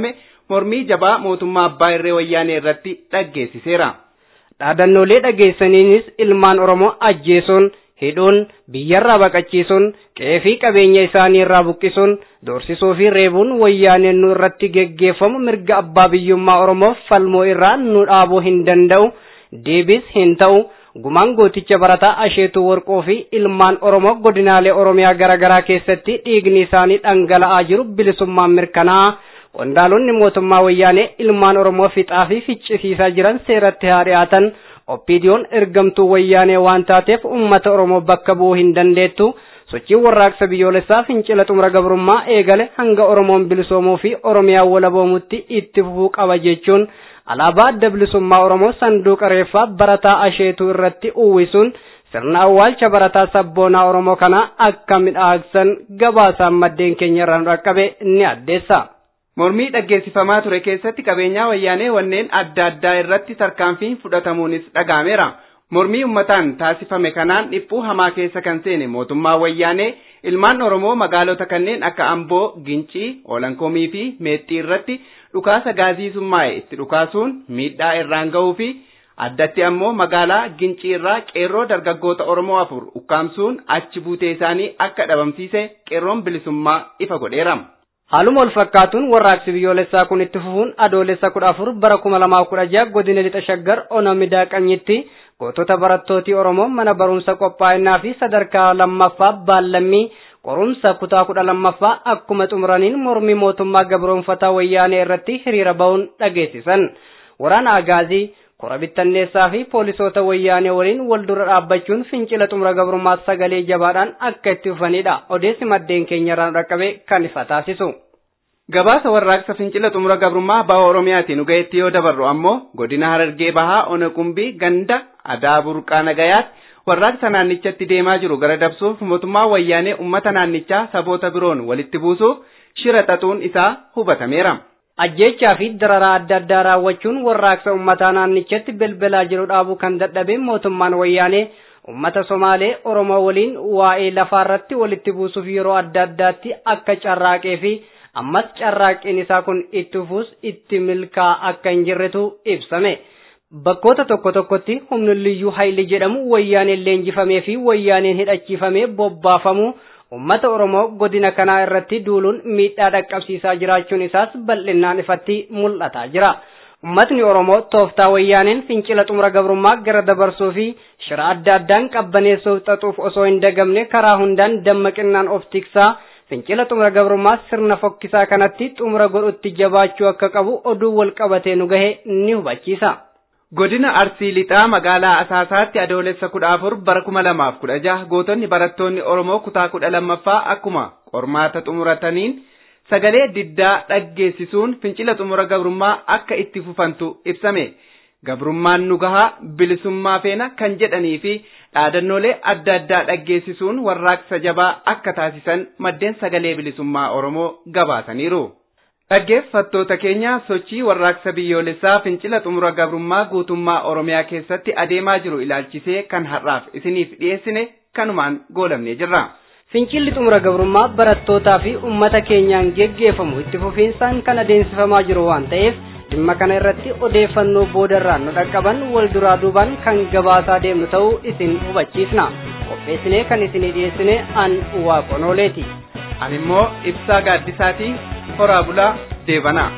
mormii jabaa mootummaa abbaa irree wayyaanee irratti dhaggeessiseera. dhaadannoolee dhageessaniinis ilmaan oromoo ajjeesuun hidhuun biyyarraa baqachiisuun qe'ee fi qabeenya isaanii irraa buqqisuun doorsisuu fi reebuun wayyaaneen nu irratti geggeeffamu mirga abbaa biyyummaa oromoof falmoo irraa nu dhaabuu hin danda'u deebis hin ta'u gumaan gooticha barataa asheetuu warqoo fi ilmaan oromoo godinaalee oromiyaa garaagaraa keessatti dhiigni isaanii dhangala'aa jiru bilisummaan mirkanaa'a qondaalonni mootummaa wayyaanee ilmaan oromoo fixaa fi ficcisiisaa jiran seeratti haa dhiyaatan oppiidiyoon ergamtuu wayyaanee waan taateef ummata oromoo bakka bu'uu hin dandeettu sochii warraaqsa biyyoolessaa fincila xumura gabrummaa eegale hanga oromoon bilisoomuu fi oromiyaa walaboomutti itti fufuu qaba jechuun alaabaa adda bilisummaa oromoo sanduuqa reeffaa barataa asheetuu irratti uwwisuun sirna awwaalcha barataa sabboonaa oromoo kanaa akka midhaagsan gabaasaan maddeen keenya irraa nu dhaqqabe ni addeessa. Mormii dhaggeessifamaa ture keessatti qabeenyaa wayyaanee wanneen adda addaa irratti tarkaanfiin fudhatamuunis dhagahameera. Mormii ummataan taasifame kanaan dhiphuu hamaa keessa kan seene mootummaa wayyaanee ilmaan Oromoo magaalota kanneen akka Amboo, Gincii, Olankomii fi Meexxii irratti dhukaasa gaazii summaa'e itti dhukaasuun miidhaa irraan ga'uu fi addatti ammoo magaalaa Gincii irraa qeerroo dargaggoota Oromoo afur ukkaamsuun achi buutee isaanii akka dhabamsiise qeerroon bilisummaa ifa godheera. Haaluma wal fakkaatuun warraaqsi biyyoolessaa kun itti fufuun adoolessa kudha afur bara kuma lamaa kudha jaha godina lixa shaggar onomidaa qanyitti gootota barattootii Oromoo mana barumsa qophaa'inaa fi sadarkaa lammaffaa baallammii qorumsa kutaa kudha lammaffaa akkuma xumuraniin mormii mootummaa gabroonfataa wayyaanee irratti hiriira ba'uun dhageessisan. Waraana Agaazii kora bittanneessaa fi poolisoota wayyaanee waliin wal dura dhaabbachuun fincila xumura gabrummaa sagalee jabaadhaan akka itti fufanidha. Odeessi maddeen keenyarraan dhaqqabe kan ifa taasisu. Gabaasa warraaqsa fincila xumura gabrummaa baha Oromiyaatiin dhugaa'etti yoo dabarru ammoo godina Harargee bahaa Ona Qumbii ganda Adaa Burqaa Nagayaatti warraaqsa naannichatti deemaa jiru gara dabsuuf mootummaa wayyaanee uummata naannichaa saboota biroon walitti buusuuf shira xaxuun isaa hubatameera. ajjechaa fi dararaa adda addaa raawwachuun warraaqsa ummataa naannichatti belbelaa jiru dhaabuu kan dadhabe mootummaan wayyaanee ummata somaalee oromoo waliin waa'ee lafaarratti walitti buusuuf yeroo adda addaatti akka carraaqee fi ammas carraaqqiin isaa kun itti fufuus itti milkaa akka hin jirretu ibsame. Bakkoota tokko tokkotti humni liyyuu hayli jedhamu wayyaaneen leenjifamee fi wayyaaneen hidhachiifamee bobbaafamu ummata oromoo godina kanaa irratti duuluun miidhaa dhaqqabsiisaa jiraachuun isaas bal'inaan ifatti mul'ataa jira. Ummatni Oromoo tooftaa wayyaaneen fincila xumura gabrummaa gara dabarsuu fi shira adda addaan qabbaneessuuf xaxuuf osoo hin dagamne karaa hundaan dammaqinaan of tiksaa fincila xumura gabrummaa sirna fokkisaa kanatti xumura godhutti jabaachuu akka qabu oduu wal qabatee nu gahe ni hubachiisa. Godina Arsii Lixaa magaalaa Asaasaatti adoolessa kudha afur bara kuma lamaaf kudha jaha gootonni barattoonni Oromoo kutaa kudha lammaffaa akkuma qormaata xumurataniin sagalee diddaa dhaggeessisuun fincila xumura gabrummaa akka itti fufantu ibsame. Gabrummaan nu gahaa bilisummaa feena kan jedhanii fi dhaadannoolee adda addaa dhaggeessisuun warraaqsa jabaa akka taasisan maddeen sagalee bilisummaa Oromoo gabaasaniiru. Dhaggeeffattoota keenya sochii warraaqsa biyyoolessaa fincila xumura gabrummaa guutummaa Oromiyaa keessatti adeemaa jiru ilaalchisee kan har'aaf isiniif dhiyeessine kanumaan goolabnee jirra. Fincilli xumura gabrummaa barattootaa fi uummata keenyaan geggeeffamu itti fufiinsaan kan adeemsifamaa jiru waan ta'eef dhimma kana irratti odeeffannoo boodarraan nu dhaqqaban wal duraa duubaan kan gabaasaa deemnu ta'uu isin hubachiisna. Qopheessinee kan isinii dhiyeessine an waaqonooleeti. Ani immoo ibsaa gaaddisaatii horaa bulaa deebanaa.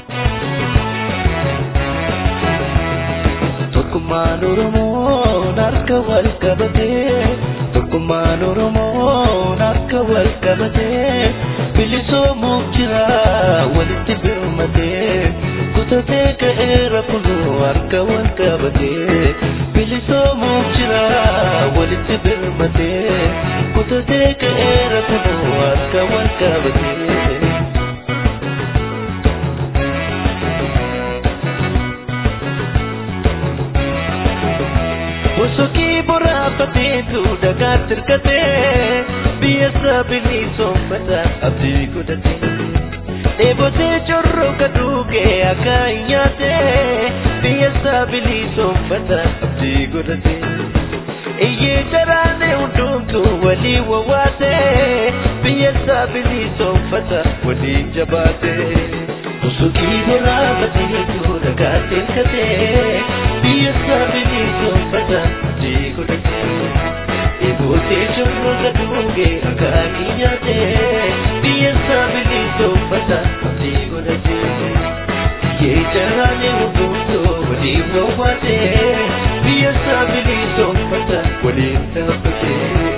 Tokkummaan Oromoo harka wal qabatee tokkummaan Oromoo harka wal qabatee bilisoomuuf jira walitti birmatee kutatee ka'eera kunoo harka wal qabatee bilisoomuuf jira walitti birmatee kutatee ka'eera kunoo harka wal qabatee. Wasokii boraafateetu dhagaatti hirkatee biyya saaphinii soommata abdii godhatee. Dheebotee corroka duugee akka hin nyaatee biyya saaphinii soommata abdii godhatee. Iyyee jaraanee hundumtu walii wawwaatee biyya saaphinii soommata waliin jabaatee. Sukii boraafatee tuura gaatteen katee biyya saafini soofata abdii godhatee. Eebootee jorroota duugee akaakii nyaatee biyya saafini soofata abdii godhatee. Biyyee jaraanee hundumtoo waliin bohaatee biyya saafini soofata waliin dhaabbatee.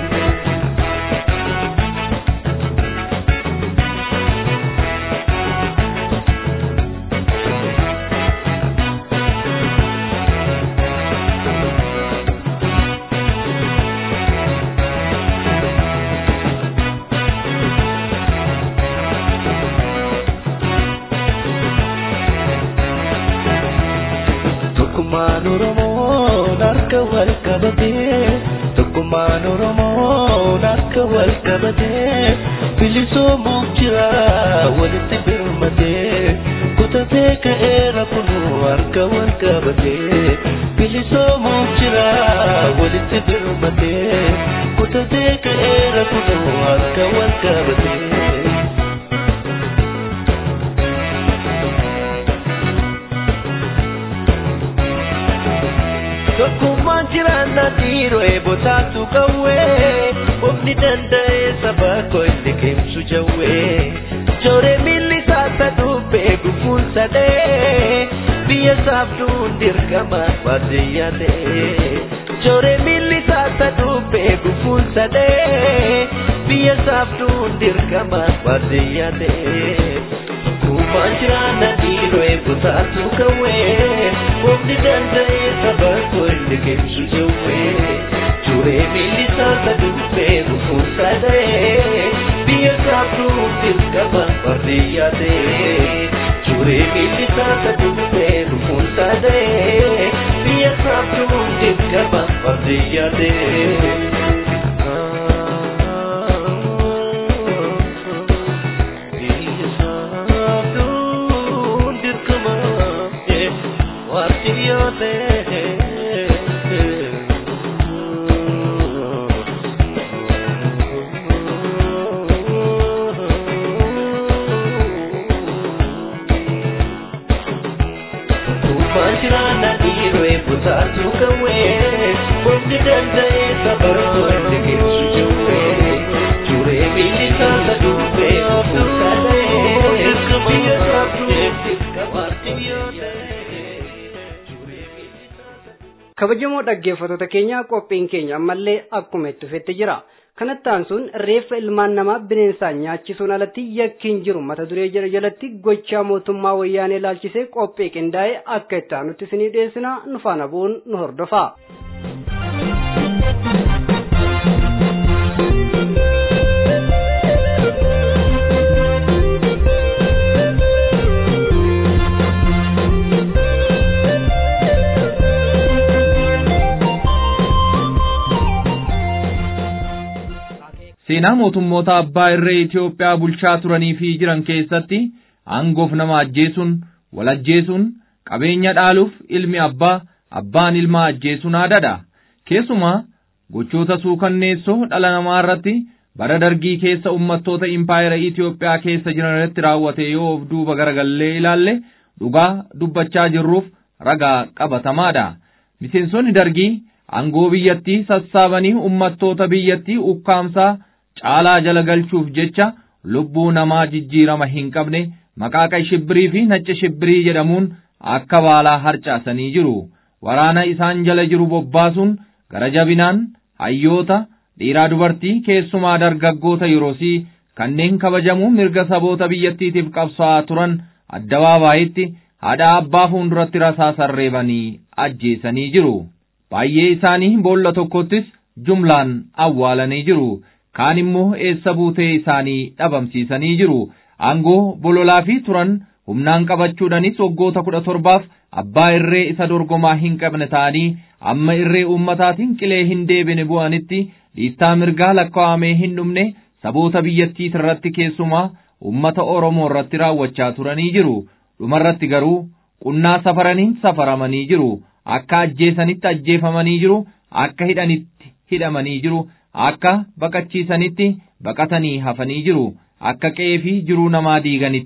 Tokkummaan Oromoo harka wal qabatee Tokkummaan Oromoo harka wal qabatee bilisoomuuf jira walitti birmatee kutatee ka'eera kunuu harka wal qabatee bilisoomuuf jira walitti birmatee kutatee ka'eera kunuu harka wal qabatee. Tokkummaan jiraannaa dhiiroo eebotaatu qawwee Ofni danda'ee saba koo inni keemsu jawwee Jooree miilli saasa dubbee gufuun sadee Biyya saafduun dirqama baadiyyaa ta'ee Jooree miilli saasa dubbee gufuun sadee Biyya saafduun dirqama baadiyyaa ta'ee Tokkummaan jiraannaa dhiiroo eebotaatu qawwee Ofni danda'ee saba koo inni keemsu jawwee Juree miilli saasa dubbee gufuun sadee Biyya saafduun dirqama baadiyyaa ta'ee Juree miilli saasa dubbee gufuun sadee Biyya saafduun dirqama baadiyyaa ta'ee Biyya saafduun dirqama baadiyyaa ta'ee Tokkummaan jiraannaa dhiiroo eebbotaatu qawwee Qofni danda'ee safartuu inni keemsu jawwee Juree miilli saasa dubbee ofuun sadee Biyya saaftuu dirqamaatti yoo ta'e kabajamoo dhaggeeffattoota keenya qophiin keenya ammallee akkuma itti fufetti jira kanatti aansuun reeffa ilmaan namaa bineensaan nyaachisuun alatti yakkiin jiru mata duree jala jalatti gochaa mootummaa wayyaanee ilaalchisee qophii qindaa'e akka itti aanutti isinii dhiyeessina nu faana bu'uun nu hordofaa. seenaa mootummoota abbaa irree Itoophiyaa bulchaa turanii fi jiran keessatti aangoof nama ajjeesuun wal ajjeesuun qabeenya dhaaluuf ilmi abbaa abbaan ilmaa ajjeesuun aadaadha keessumaa gochoota suukanneessoo dhala namaa irratti bara dargii keessa ummattoota impaayera Itoophiyaa keessa jiran irratti raawwate yoo of duuba garagallee ilaalle dhugaa dubbachaa jirruuf ragaa qabatamaadha miseensonni dargii aangoo biyyattii sassaabanii ummattoota biyyattii ukkaamsaa caalaa jala galchuuf jecha lubbuu namaa jijjiirama hin qabne maqaa qay shibbirii fi nacca shibbirii jedhamuun akka baalaa harcaasanii jiru waraana isaan jala jiru bobbaasuun gara jabinaan hayyoota dhiiraa dubartii keessumaa dargaggoota yeroosii kanneen kabajamuu mirga saboota biyyattiitiif qabsaa'aa turan addabaabaayitti haadha abbaa fuulduratti rasaasaan reebanii ajjeesanii jiru baay'ee isaanii boolla tokkottis jumlaan awwaalanii jiru kaan immoo eessa buutee isaanii dhabamsiisanii jiru aangoo bololaa fi turan humnaan qabachuudhanis waggoota kudha torbaaf abbaa irree isa dorgomaa hin qabne ta'anii amma irree ummataatiin qilee hin deebine bu'anitti dhiittaa mirgaa lakkaa'amee hin dhumne saboota biyyattii irratti keessumaa ummata Oromoo irratti raawwachaa turanii jiru dhumarratti garuu qunnaa safaraniin safaramanii jiru akka ajjeesanitti ajjeefamanii jiru akka hidhanitti hidhamanii jiru akka baqachiisanitti baqatanii hafanii jiru akka qe'ee fi jiruu namaa diiganitti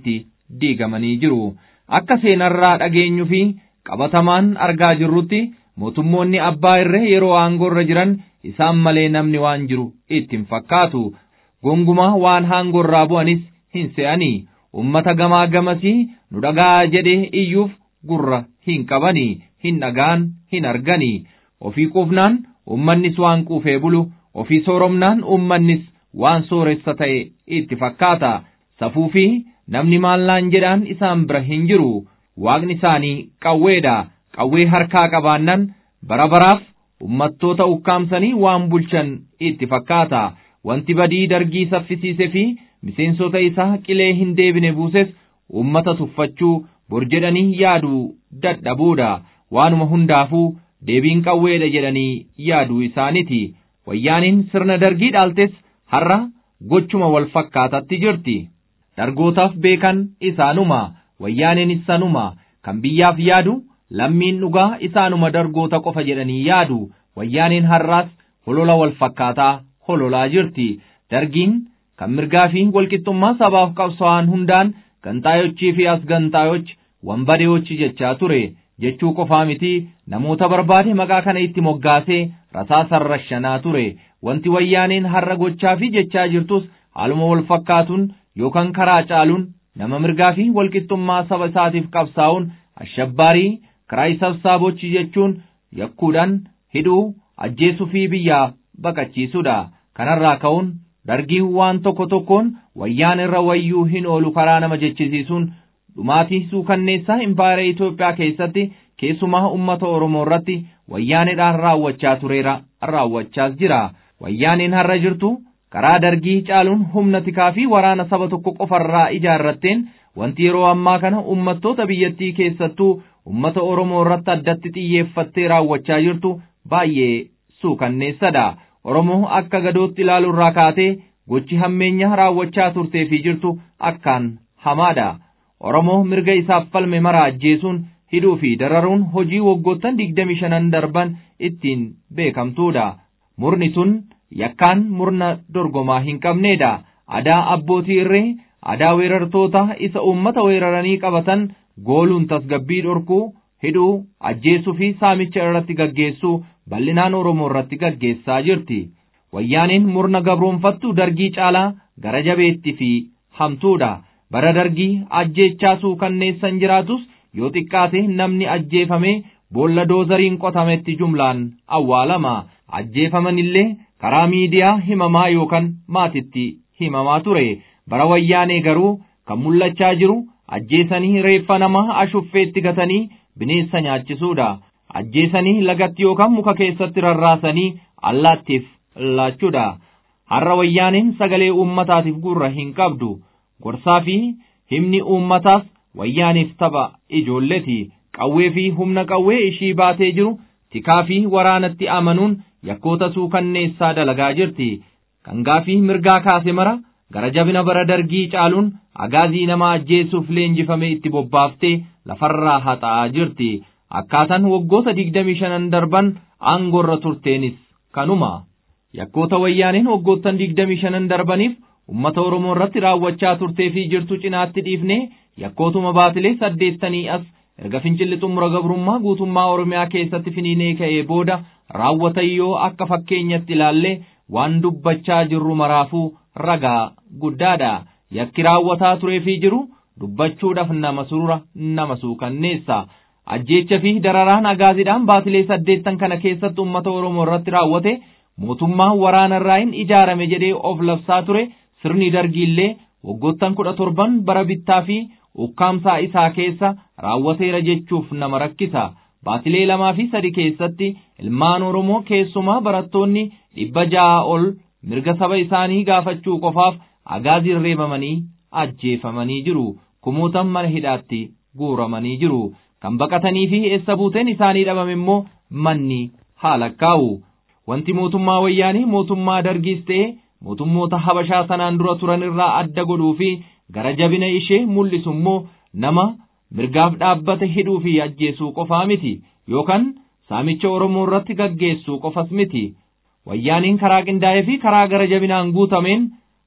diigamanii jiru. Akka seenarraa dhageenyu fi qabatamaan argaa jirrutti mootummoonni abbaa irree yeroo aangoorra jiran isaan malee namni waan jiru itti hin fakkaatu. Gongumaa waan aangoorraa bu'anis hin se'anii. Ummata gamaa gamasii nu dhagaa jedhee iyyuuf gurra hin qabanii, hin dhagaan, hin arganii. Ofii quufnaan ummannis waan quufee bulu, ofii sooromnaan ummannis waan sooressa ta'e itti fakkaata. Safuu fi namni maallaan jedhaan isaan bira hin jiru. Waaqni isaanii qawweedha. Qawwee harkaa qabaannan bara baraaf ummattoota ukkaamsanii waan bulchan itti fakkaata. Wanti badii dargii saffisiise fi miseensota isaa qilee hin deebine buuses ummata tuffachuu bor jedhanii yaaduu dadhabuudha. Waanuma hundaafuu deebiin qawweedha jedhanii yaaduu isaaniti. Wayyaaniin sirna dargii dhaaltes har'a gochuma wal fakkaatatti jirti. Dargootaaf beekan isaanuma, wayyaaniin sanuma, kan biyyaaf yaadu lammiin dhugaa isaanuma dargoota qofa jedhanii yaadu. Wayyaaniin har'aas holola wal fakkaataa hololaa jirti. Dargiin kan mirgaa fi walqixxummaa sabaaf qabsa'an hundaan gantaayochii fi as gantaayochi wambadeeyochi jechaa ture. jechuu qofaa miti namoota barbaade maqaa kana itti moggaasee rasaasa rashanaa ture wanti wayyaaneen har'a gochaa fi jechaa jirtus haaluma wal fakkaatuun yookaan karaa caaluun nama mirgaa fi walqixxummaa saba isaatiif qabsaa'uun ashabbaarii kiraay sabsaabochi jechuun yakkuudhaan hidhuu ajjeesuu fi biyyaa baqachiisuudha kanarraa ka'uun dargiin waan tokko tokkoon wayyaan irra wayyuu hin oolu karaa nama jechisiisuun dhumaatii suukanneessaa impaayera Itoophiyaa keessatti keessumaa uummata Oromoo irratti wayyaaneedhaan raawwachaa tureera raawwachaas jira. Wayyaaneen har'a jirtu karaa dargii caaluun humna tikaa fi waraana saba tokko qofarraa ijaarratteen wanti yeroo ammaa kana uummattoota biyyattii keessattuu uummata Oromoo irratti addatti xiyyeeffattee raawwachaa jirtu baay'ee suukanneessadha. Oromoo akka gadootti ilaaluurraa kaatee gochi hammeenya raawwachaa turtee fi jirtu akkaan hamaadha. Oromoo mirga isaaf falme mara ajjeesuun hidhuu fi dararuun hojii waggoottan digdami shanan darban ittiin beekamtuudha. Murni sun yakkaan murna dorgomaa hin qabneedha. Adaa abbootii irree, adaa weerartoota isa uummata weeraranii qabatan gooluun tasgabbii dhorkuu, hidhuu, ajjeesuu fi saamicha irratti gaggeessuu bal'inaan Oromoo irratti gaggeessaa jirti. Wayyaaniin murna gabroonfattu dargii caalaa gara jabeetti fi hamtuudha. bara dargii ajjeechaa suukanneessan jiraatus yoo xiqqaate namni ajjeefame boolla doozariin qotametti jumlaan awwaalama ajjeefaman illee karaa miidiyaa himamaa yookaan maatitti himamaa ture bara wayyaanee garuu kan mul'achaa jiru ajjeesanii reeffa namaa ashuffeetti gatanii bineensa nyaachisuudha ajjeesanii lagatti yookaan muka keessatti rarraasanii allaattiif laachuudha har'a wayyaaneen sagalee uummataatiif gurra hin qabdu. gorsaa fi himni uummataas wayyaaniif tapha ijoolleeti qawwee fi humna qawwee ishii baatee jiru tikaa fi waraanatti amanuun yakkoota suukanneessaa dalagaa jirti kangaa fi mirgaa kaase mara gara jabina bara dargii caaluun agaazii nama ajjeesuuf leenjifame itti bobbaaftee lafarraa haxa'aa jirti akkaataan waggoota digdamii shanan darban aangorra turteenis kanuma yakkoota wayyaaniin waggoottan digdamii shanan darbaniif ummata Oromoo irratti raawwachaa turtee fi jirtu cinaatti dhiifnee yakkootuma baatilee saddeettanii as erga fincilli xumura gabrummaa guutummaa Oromiyaa keessatti finiinee ka'ee booda raawwatan yoo akka fakkeenyatti ilaallee waan dubbachaa jirru maraafuu ragaa guddaadha. Yakki raawwataa turee fi jiru dubbachuudhaaf nama surra nama suukanneessa. Ajjeecha fi dararaan agaaziidhaan baatilee saddeettan kana keessatti ummata Oromoo irratti raawwate mootummaa waraana irraa hin ijaarame jedhee of labsaa ture sirni dargiillee waggoottan kudha torban bara bittaa fi ukkaamsaa isaa keessa raawwateera jechuuf nama rakkisa. Baatilee lamaa fi sadi keessatti ilmaan Oromoo keessumaa barattoonni dhibba ja'a ol mirga saba isaanii gaafachuu qofaaf agaaziin reebamanii ajjeefamanii jiru. Kumootan mana hidhaatti guuramanii jiru. Kan baqatanii fi eessa buuteen isaanii dhabame immoo manni haala kaa'u. Wanti mootummaa wayyaanii mootummaa dargiis ta'e mootummoota habashaa sanaan dura turan irraa adda godhuu fi gara jabina ishee mul'isu immoo nama mirgaaf dhaabbate hidhuu fi ajjeesuu qofaa miti yookaan saamicha Oromoo irratti gaggeessuu qofas miti. Wayyaaniin karaa qindaa'ee fi karaa gara jabinaan guutameen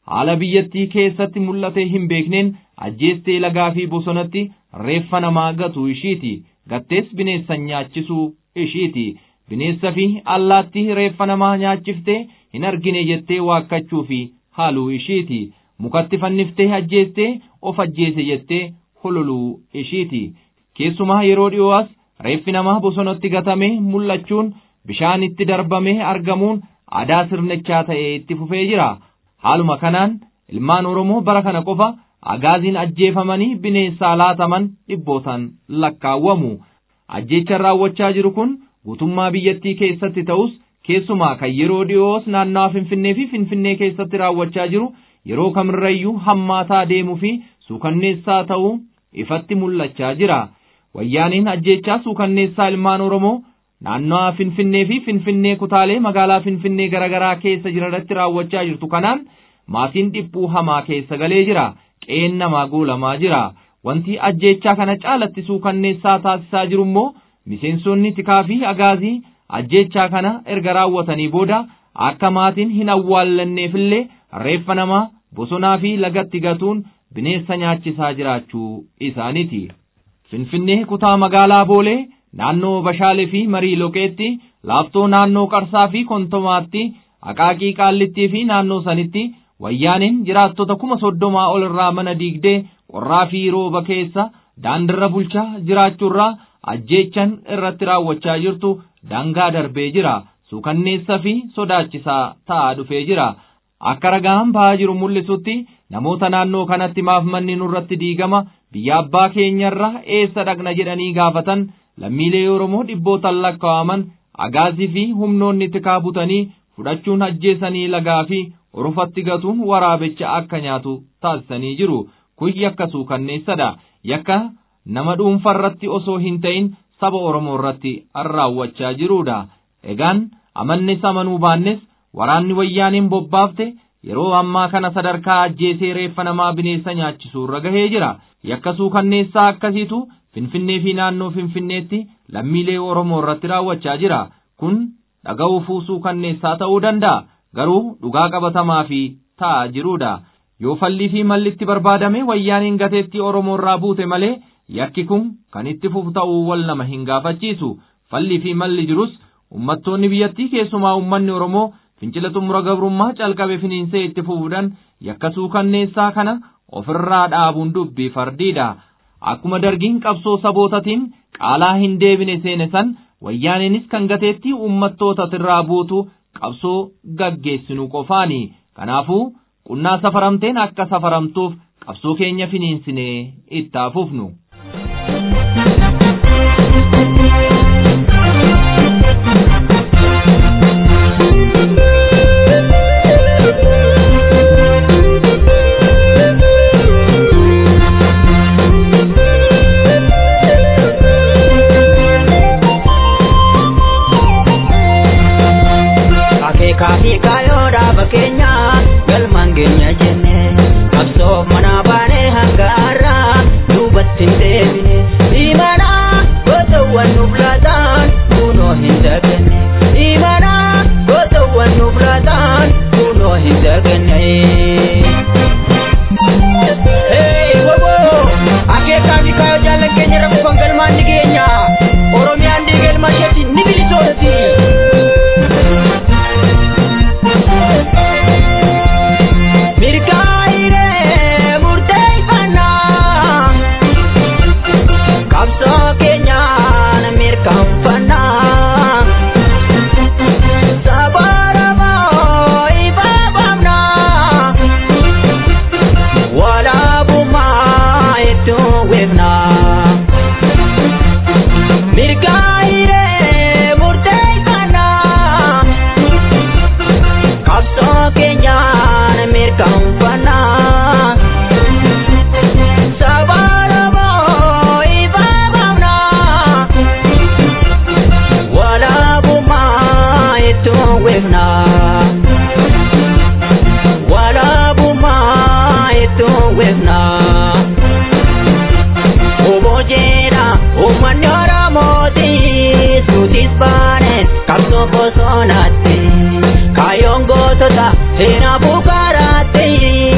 haala biyyattii keessatti mul'atee hin beekneen ajjeestee lagaa fi bosonatti reeffa namaa gatu ishiiti gattees bineensa nyaachisuu ishiiti bineensa fi allaattii reeffa namaa nyaachiftee hin argine jettee waakkachuu fi haaluu ishiiti mukatti fanniftee ajjeestee of ajjeese jettee hololuu ishiiti keessumaa yeroo dhi'oos reeffi namaa bosonatti gatamee mul'achuun bishaan itti darbamee argamuun aadaa sirnichaa ta'ee itti fufee jira haaluma kanaan ilmaan oromoo bara kana qofa agaaziin ajjeefamanii bineensaa laataman dhibbootaan lakkaawwamu ajjeechaan raawwachaa jiru kun guutummaa biyyattii keessatti ta'us keessumaa kan yeroo dhi'oos naannawaa finfinnee fi finfinnee keessatti raawwachaa jiru yeroo kamirrayyuu hammaataa deemuu fi suukanneessaa ta'uu ifatti mul'achaa jira wayyaaniin ajjeechaa suukanneessaa ilmaan oromoo naannawaa finfinnee fi finfinnee kutaalee magaalaa finfinnee garaagaraa keessa jiranirratti raawwachaa jirtu kanaan maatiin dhiphuu hamaa keessa galee jira qe'een namaa guulamaa jira wanti ajjeechaa kana caalatti suukanneessaa taasisaa jiru immoo miseensonni tikaa fi agaazii ajjeechaa kana erga raawwatanii booda akka maatiin hin awwaallanneefillee reeffa namaa bosonaa fi lagatti gatuun bineensa nyaachisaa jiraachuu isaaniiti. Finfinnee kutaa magaalaa Boolee naannoo Bashaalee fi Marii Loqeetti laaftoo naannoo Qarsaa fi Kontomaatti Aqaaqii Qaallittii fi naannoo sanitti wayyaaniin jiraattota kuma soddomaa ol irraa mana diigdee qorraa fi rooba keessa daandirra bulchaa jiraachuurraa ajjeechan irratti raawwachaa jirtu daangaa darbee jira suukanneessa fi sodaachisaa ta'aa dhufee jira akka ragaan ba'aa jiru mul'isutti namoota naannoo kanatti maaf manni nurratti diigama biyya abbaa keenyarra eessa dhaqna jedhanii gaafatan lammiilee oromoo dhibbootaan lakkaa'aman agaazii fi humnoonni tikaa butanii fudhachuun ajjeesanii lagaa fi orofatti gatuun waraabicha akka nyaatu taasisanii jiru kun yakka suukanneessadha yakka nama dhuunfarratti osoo hin ta'in saba oromoo irratti raawwachaa jirudha egaan amannes amanuu baannes waraanni wayyaaniin bobbaafte yeroo ammaa kana sadarkaa ajjeesee reeffa namaa bineensa nyaachisuu irra gahee jira yakka suukanneessaa akkasiitu finfinnee fi naannoo finfinneetti lammiilee oromoo irratti raawwachaa jira kun dhaga'uu fuusuu kanneessaa ta'uu danda'a garuu dhugaa qabatamaa fi ta'aa jirudha yoo fallii fi mallitti barbaadame wayyaaniin gateetti oromoo irraa buute malee yakki kun kan itti fufu ta'uu wal nama hin gaafachiisu fallii fi malli jirus ummattoonni biyyattii keessumaa ummanni oromoo fincila xumura gabrummaa calqabe finiinsee itti fufuudhaan yakka suukanneessaa kana ofirraa dhaabuun dubbii fardiidha akkuma dargiin qabsoo sabootatiin qaalaa hin deebine seene san wayyaaniinis kan gateetti ummattoota irraa buutu qabsoo gaggeessinu qofaani kanaafuu qunnaa safaramteen akka safaramtuuf qabsoo keenya finiinsinee itti fufnu. Kaafi kaayoo dhaaba keenya galmaan keenya jenne qabsoo mana baanee hanga har'aa duubatti hin deebine imana gootawwan nuuf laataan kunoo hin daganne imana gootawwan nuuf laataan kunoo hin daganne. Akeekaa fi kaayoo jaallan keenya rakkoo galmaan ni geenya Oromiyaan diigalma isheetti ni bilisoomti. Mirgaa'iree murteeffannaa qabsoo keenyaan mirkaanfannaa saba Oromoo ifaafamnaa walaabummaa iddoo weefnaa. Mirgaa'iree murteeffannaa qabsoo keenyaan mirkaanfannaa saba Oromoo ifaafamnaa walaabummaa iddoo weefnaa walaabummaa iddoo weefnaa. Obojeera uummanni Oromooti suutis baane qabsoo bosonaatti kaayyoon gootota seenaa bukaaraatti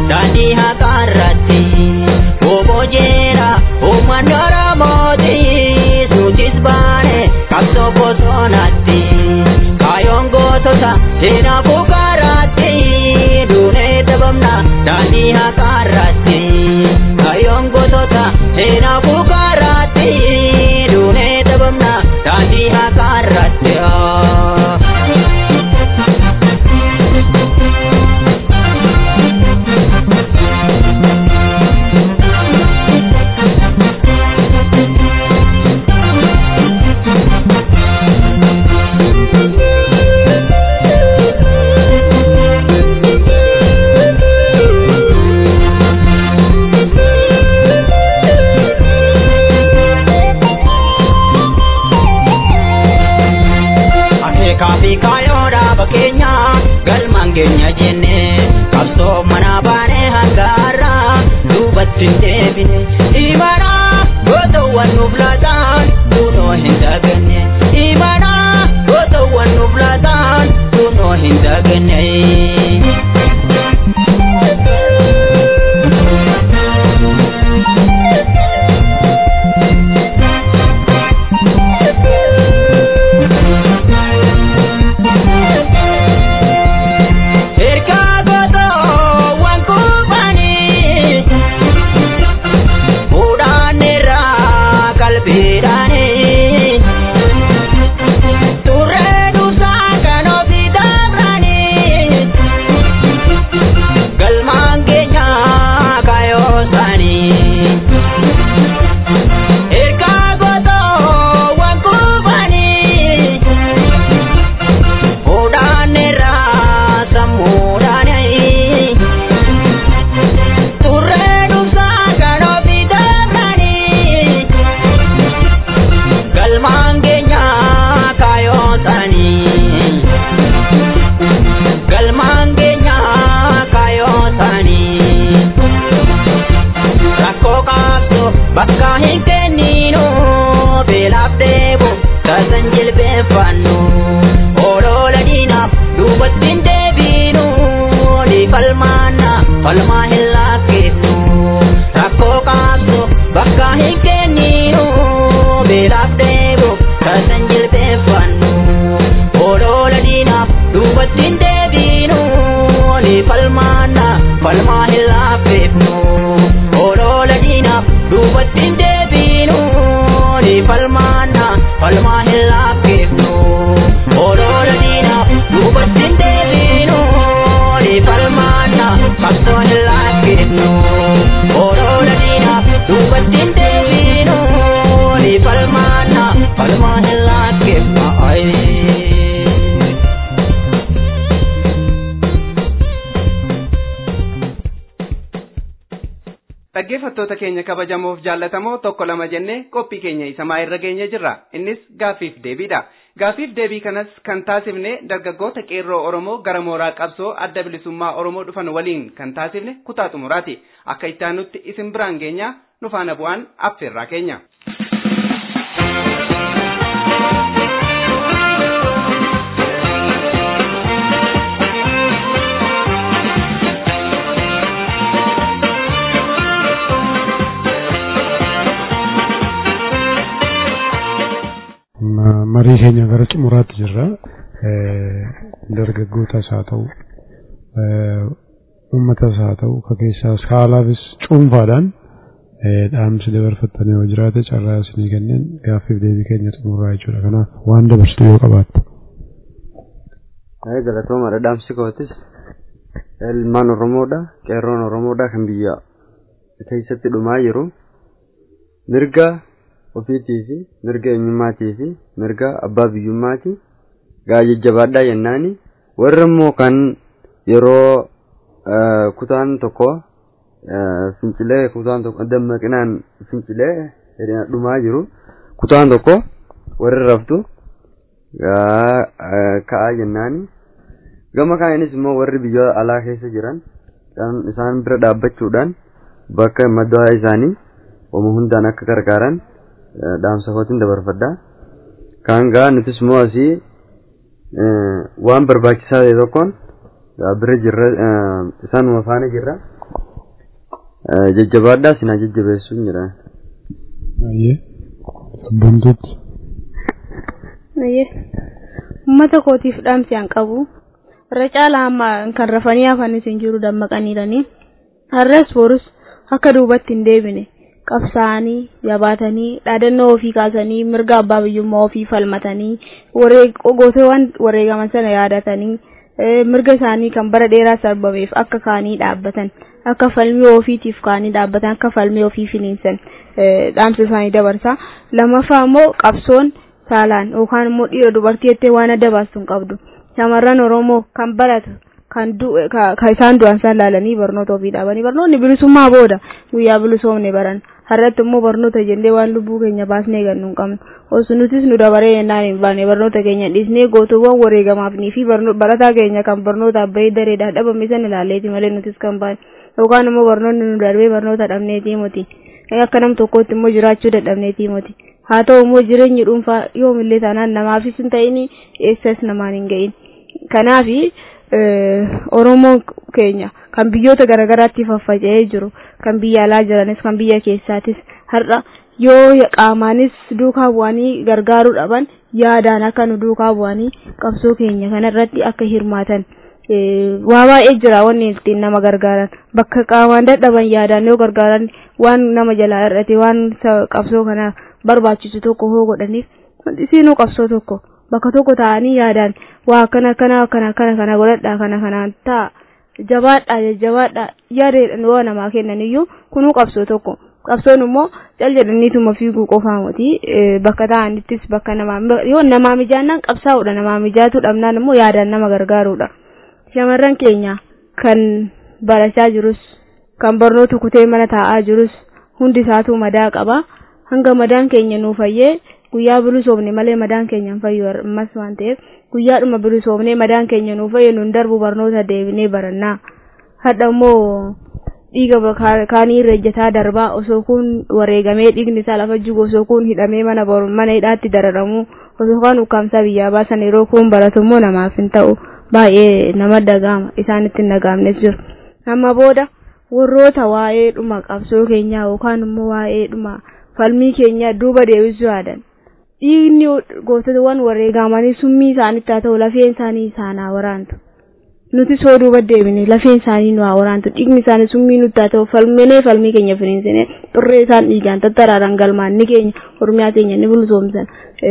daandii haqaarratti bobojeera uummanni oromooti suutis baane qabsoo bosonaatti kaayoon gootota seenaafuu kaaraatti duunee dabamna daandii haqaarratti kaayoon gootota seenaafuu kaaraatti duunee dabamna daandii haqaarratti. Akeekaafi kaayoodhaa bakkeenya galmaan keenya jenne qabsoo mana baanee hangaarra duubatti hin deebine imana gootawwan nuuf laataan kunoo hin daganne imana gootawwan nuuf laataan kunoo hin daganne. Ergaa gootoo waan kuufanii fuudhaan irraa qalbiidhaanii turree dhuunfaa kan ofii dabranii galmaan keenya kaayoo isaanii. Ergaa gootoo waan kuufanii fuudhaan irraa sammuudhaanii turree dhuunfaa kan ofii dabranii galmaan keenya kaayoo isaanii galmaan keenya kaayoo isaanii rakkoo qabdu bakka hin kenninu beelaaf deebu tasan jilbeeffannu olola diinaaf duubatti hin deebinu ni falmaanna falmaa hin lakkifnu rakkoo qabdu bakka hin kenninu beelaaf deebu tasan jilbeeffannu olola diinaaf duubatti hin deebinu ni falmaanna falmaa hin lakkifnu olola diinaaf duubatti hin deebinu ni falmaanna falmaa hin lakkifnu olola diinaaf duubatti hin deebinu ni falmaanna qabsoo hin lakkifnu olola diinaaf duubatti hin deebinu ni falmaanna falmaa hin lakkifnu. Dhaggeeffattoota keenya kabajamoof jaallatamoo tokko lama jennee qophii keenya isa maa irra geenye jirra. Innis gaaffiif deebiidha. Gaaffiif deebii kanas kan taasifne dargaggoota qeerroo Oromoo gara mooraa qabsoo adda bilisummaa Oromoo dhufan waliin kan taasifne kutaa xumuraati. Akka itti aanutti isin biraan geenya nu faana bu'aan affeerraa keenya. Ma- marii keenya gara xumuraatti jirra dargaggootas haa ta'u uummatas haa ta'u ka keessaas haalaafis cuunfaadhaan dhaamsi dabarfattanii yoo jiraate carraa isinii kenneen gaaffiif deebii keenya xumuraa jechuudha kanaaf waan dabarsitu yoo qabaatte. Ayee galatoomadha dhaamsi kootis ilmaan Oromoodha qeerroon Oromoodha kan biyya keessatti dhumaa jiru mirga ofiitii fi mirga eenyummaatii fi mirga abbaa biyyummaati gaa jajjabaadhaa jennaani warra immoo kan yeroo kutaan tokko fincilee kutaan tokko dammaqinaan fincilee dhumaa jiru kutaan tokko warra raftu ka'aa jennaani gama kaanis immoo warri biyya alaa keessa jiran isaan bira dhaabbachuudhaan bakka maddaa isaanii wama hundaan akka gargaaran dhaamsa kootiin dabarfadha. Kaan gaa nutis immoo asii waan barbaachisaa ta'e tokkoon bira jirra isaanuma faana jirra jajjabaadhaa sinaa jajjabeessuun jira. Baay'ee sabboontuutti. Baay'ee uummata kootiif dhaamsi an qabu irra caalaa amma kan rafanii hafanis hin jiru dammaqaniiranii har'as borus akka duubatti hin deebine qabsaa'anii jabaatanii dhaadannoo ofii kaasanii mirga abbaa biyyummaa ofii falmatanii gootawwan wareegaman sana yaadatanii mirga isaanii kan bara dheeraa sarbameef akka kaanii dhaabbatan akka falmii ofiitiif kaanii dhaabbatan akka falmii ofii finiinsan dhaamsa isaanii dabarsa lammaffaa immoo qabsoon saalaan yookaan immoo dhiira dubartii jettee waan adda baastu hin qabdu shamarran oromoo kan baratu kan kan isaan du'an isaan laalanii barnoota ofii dhaabanii barnoonni bilisummaa booda guyyaa bilisoomne baran har'atti immoo barnoota jennee waan lubbuu keenya baasnee gannu hin qabnu osoo nutis nu dabaree yennaan hin baane barnoota keenya dhiisnee gootuuwwan wareegamaafnii fi barataa keenya kan barnootaaf bahee dareedhaan dhabame san ilaalleeti malee nutis kan baane yookaan immoo barnoonni nu darbee barnoota dhabneetii miti akka nam tokkootti immoo jiraachuu dadhabneetii miti haa ta'u immoo jireenyi dhuunfaa yoomillee taanaan namaafis hin ta'in eessas namaan hin ga'in kanaafi oromoon keenya kan biyyoota garaagaraatti faffaca'ee jiru kan biyya alaa jiranis kan biyya keessaatis har'a yoo qaamaanis duukaa bu'anii gargaaruu dhaban yaadaan akka nu duukaa bu'anii qabsoo keenya kanarratti akka hirmaatan waa baay'ee jira wanni ittiin nama gargaaran bakka qaamaan dadhaban yaadaan yoo gargaaran waan nama jalaa hir'ate waan qabsoo kana barbaachisu tokko hoo godhaniif isiinuu qabsoo tokko bakka tokko ta'anii yaadaan waa akkana akkana akkana akkana kana godhadhaa kana kanaan ta'a jabaadhaa jajjabaadhaa yaadeedhaan yoo namaa kennan iyyuu kunuu qabsoo tokko qabsoon immoo cal jedhaniituma fiiguu qofaa miti bakka ta'anittis bakka namaa yoo namaa mijaannaan qabsaa'uudha namaa mijaatu dhabnaan immoo yaadaan nama gargaaruudha shamarran keenya kan barachaa jirus kan barnoota kutee mana taa'aa jirus hundi isaatu madaa qaba hanga madaan keenya nuu fayyee guyyaa bilisoomne malee madaan keenya hin fayyu ammas waan ta'eef guyyaadhuma bilisoomnee madaan keenya nuu fayyu nun darbu barnoota deebinee barannaa hadha immoo dhiiga kaanii irra ejjataa darbaa osoo kun wareegamee dhiigni isaa lafa jigu osoo kun hidhamee mana mana hidhaatti dararamu osoo kaan ukkaamsaa biyyaa baasan yeroo kun baratu immoo namaaf hin ta'u baay'ee nama dagaama isaanitti hin dagaamnes jiru amma booda warroota waa'ee dhuma qabsoo keenyaa yookaan immoo waa'ee dhuma falmii keenya duuba deebisuu yaadan dhiigni gootawwan wareegamanii summii isaanitti haa ta'u lafeen isaanii isaan haa waraantu nuti soo duuba deebine lafeen isaanii nu haa waraantu dhiigni isaanii summii nutti haa ta'u falminee falmii keenya finiinsine xurree isaan dhiigaan tattaraaran galmaan ni keenya oromiyaa keenya ni bulsoomsan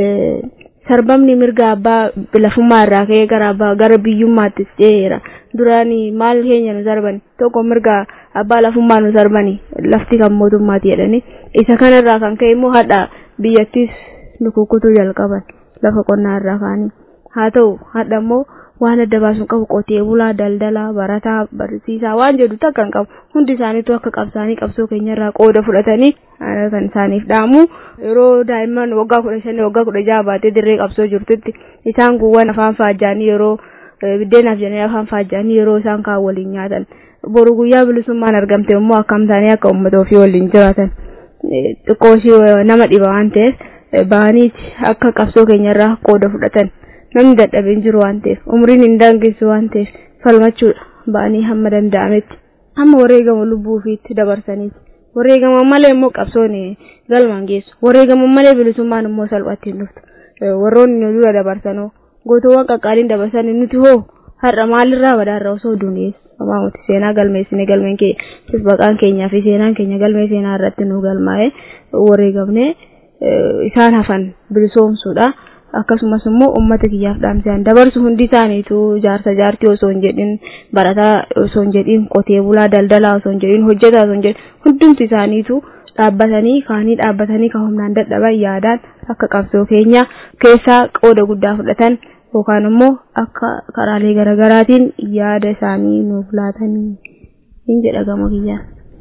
sarbamni mirga abbaa lafummaa irraa ka'ee gara abbaa gara biyyummaattis ce'eera duraanii maal keenya nu sarbani tokko mirga abbaa lafummaa nu sarbani lafti kan mootummaati jedhani isa kanarraa kan ka'e immoo hadha biyyattis nu kukkutuu jalqaban lafa qonnaa irraa kaanii haa ta'u hadha immoo waan adda baasuun qabu qotee bulaa daldalaa barataa barsiisaa waan jedhu takka hin qabu hundi isaaniitu akka qabsaanii qabsoo keenyarraa qooda fudhatanii kan isaaniif dhaamu yeroo daa'imman waggaa kudha shanii waggaa kudha jaha baatee dirree qabsoo jirtutti isaan guwwan afaan faajjaanii yeroo biddeenaaf jedhanii afaan faajjaanii yeroo isaan kaan waliin nyaatan boru guyyaa bilisummaan argamte immoo akkam taanii akka uummata ofii waliin jiraatan xiqqoo ishee nama dhiba waan ta'eef bahaniiti akka qabsoo keenyarraa qooda fudhatan namni dadhabeen jiru waan ta'eef umriin hin daangessu waan ta'eef falmachuudha ba'anii hamma danda'ametti hamma wareegama lubbuu ofiitti dabarsaniiti wareegama malee immoo qabsoon galmaan geessu wareegama malee bilisummaan immoo salphatti hin dhuftu warroonni nu dura dabarsanoo gootowwan qaqqaaliin dabarsan nuti hoo har'a maalirraa badaarra osoo duunees Amaamuti seenaa galmeessine galmeen keenya baqaan keenyaa fi seenaan keenya galmee seenaa irratti nu galmaa'ee wareegamne isaan hafan bilisoomsuudha. akkasumas immoo ummata kiyyaaf dhaamsaan dabarsu hundi isaaniitu jaarsa jaartii osoo hin jedhin barataa osoo hin jedhin qotee bulaa daldalaa osoo hin jedhin hojjetaa osoo hin jedhin hundumti isaaniitu dhaabbatanii kaanii dhaabbatanii kan humnaan dadhaban yaadaan akka qabsoo keenya keessaa qooda guddaa fudhatan yookaan immoo akka karaalee garaagaraatiin yaada isaanii nuuf laatanii hin jedha gama kiyyaan.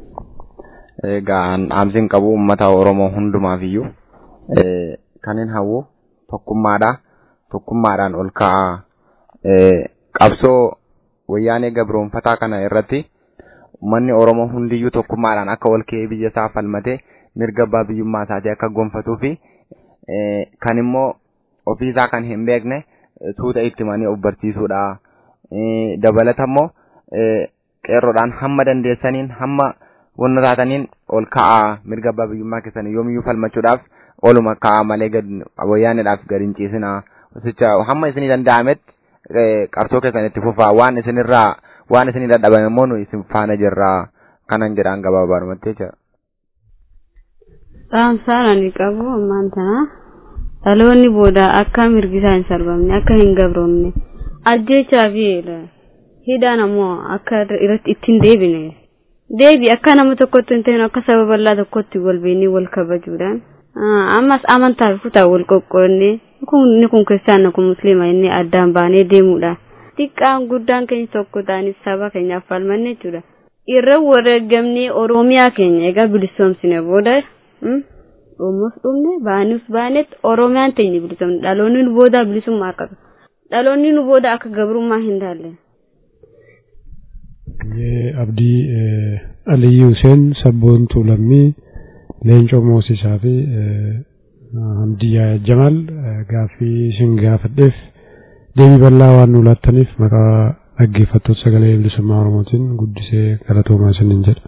Egaa dhaamsiin qabu uummata Oromoo hundumaaf iyyuu kanneen hawwu tokkummaadha. Tokkummaadhaan ol ka'a. Qabsoo wayyaanee gabroonfataa kana irratti uummanni Oromoo hundiyyuu tokkummaadhaan akka ol ka'ee biyya isaa falmatee mirga abbaa biyyummaa isaatii akka gonfatuu fi kan immoo ofiisaa kan hin beekne tuuta itti himanii of barsiisuudha. Dabalata immoo qeerroodhaan hamma dandeessaniin hamma wanna taataniin ol ka'aa mirga abbaa biyyummaa keessan yoomiyyuu falmachuudhaaf oluma ka'aa malee gad wayyaanidhaaf gad hin ciisinaa sicha hamma isinii danda'ametti qabsoo keessan itti fufaa waan isinirraa waan isinii dadhabame immoo nu isin faana jirraa kanan jedhaan gabaabaadhumatti jecha. Dhaamsaan ani qabu ammaan tana dhaloonni booda akka mirgi isaa hin sarbamne akka hin gabroomne ajjechaa fi hidhaan ammoo akka irratti ittiin deebine deebi akka nama tokkotti hin ta'in akka saba bal'aa tokkotti wal beeknee wal kabajuudhaan ammas amantaa fi kutaa wal qoqqoodne inni kun kiristaanna kun musliima inni addaan baanee deemuudha xiqqaan guddaan keenya tokko ta'anis saba keenyaaf falmanne jechuudha irra wareegamnee oromiyaa keenya egaa bilisoomsine booda dhummus dhumne baanuus baanetti oromiyaan teenya bilisoomne dhaloonni nu booda bilisummaa akka dhaloonni nu booda akka gabrummaa hin taalle. Abdii Aliyyii Huseen sabboontuu lammii leencoo moosisaa fi Hamdiyyaa Jamal gaaffii isin gaafadheef deebii bal'aa waan nu laattaniif maqaa dhaggeeffattoota sagalee bilisummaa Oromootiin guddisee galatoomaa isiniin jedha.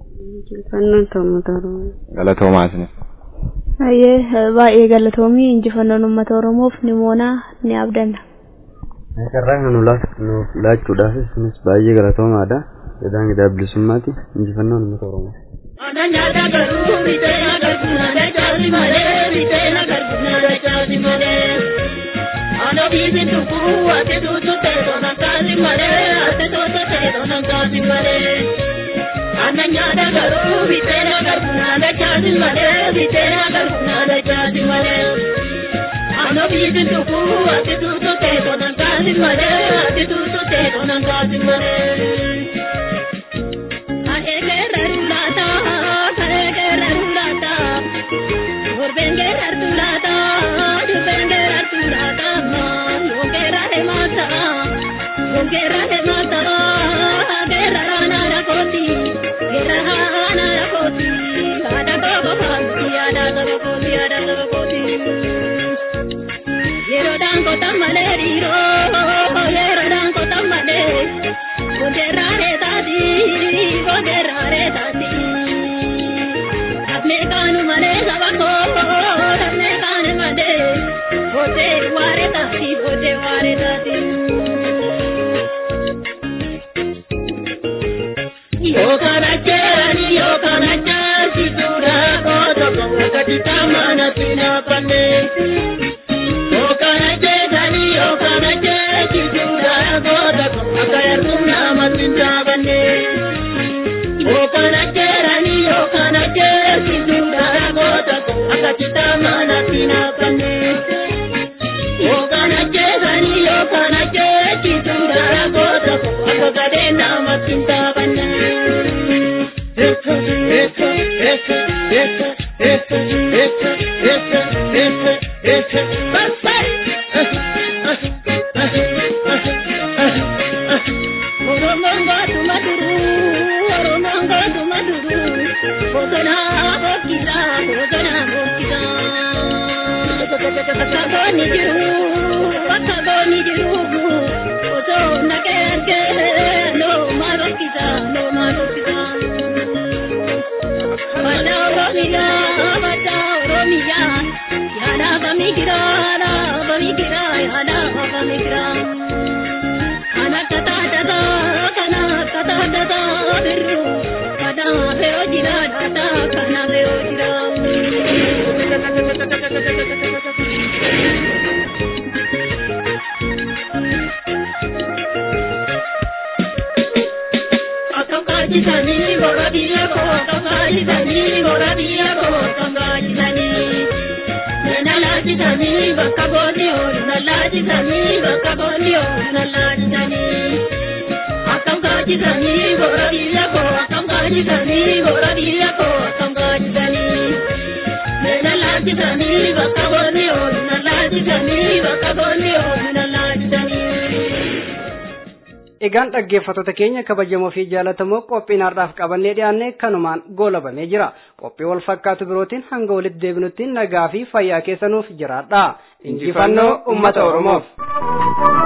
Galatoomaa isiniif. Baay'ee baay'ee galatoomii injifannoon uummata Oromoof ni moonaa ni abdanna. Carraa kan nuuf laachuudhaafis kunis baay'ee galatoomaadha. Jedhaan gidaa bilisummaati injifannoon uummata Oromoo. Ananyata garuu bitee agarsiisa dachaati malee bitee agarsiisa dachaati malee. Ano biibi tukkuu ati tuutu ta'e tonan kaasi malee ati tuutu ta'e tonan kaasi malee. Ananyata garuu bitee agarsiisa dachaati malee bitee agarsiisa dachaati malee. Ano biibi tukkuu ati tuutu ta'e tonan kaasi malee ati tuutu ta'e tonan kaasi malee. Egaan dhaggeeffattoota keenya kabajamoo fi jaallatamoo qophiin har'aaf qabannee dhiyaanne kanumaan goolabamee jira. Qophii wal fakkaatu birootiin hanga walitti deebinutti nagaa fi fayyaa keessanuuf jiraadha. Injifannoo uummata Oromoof.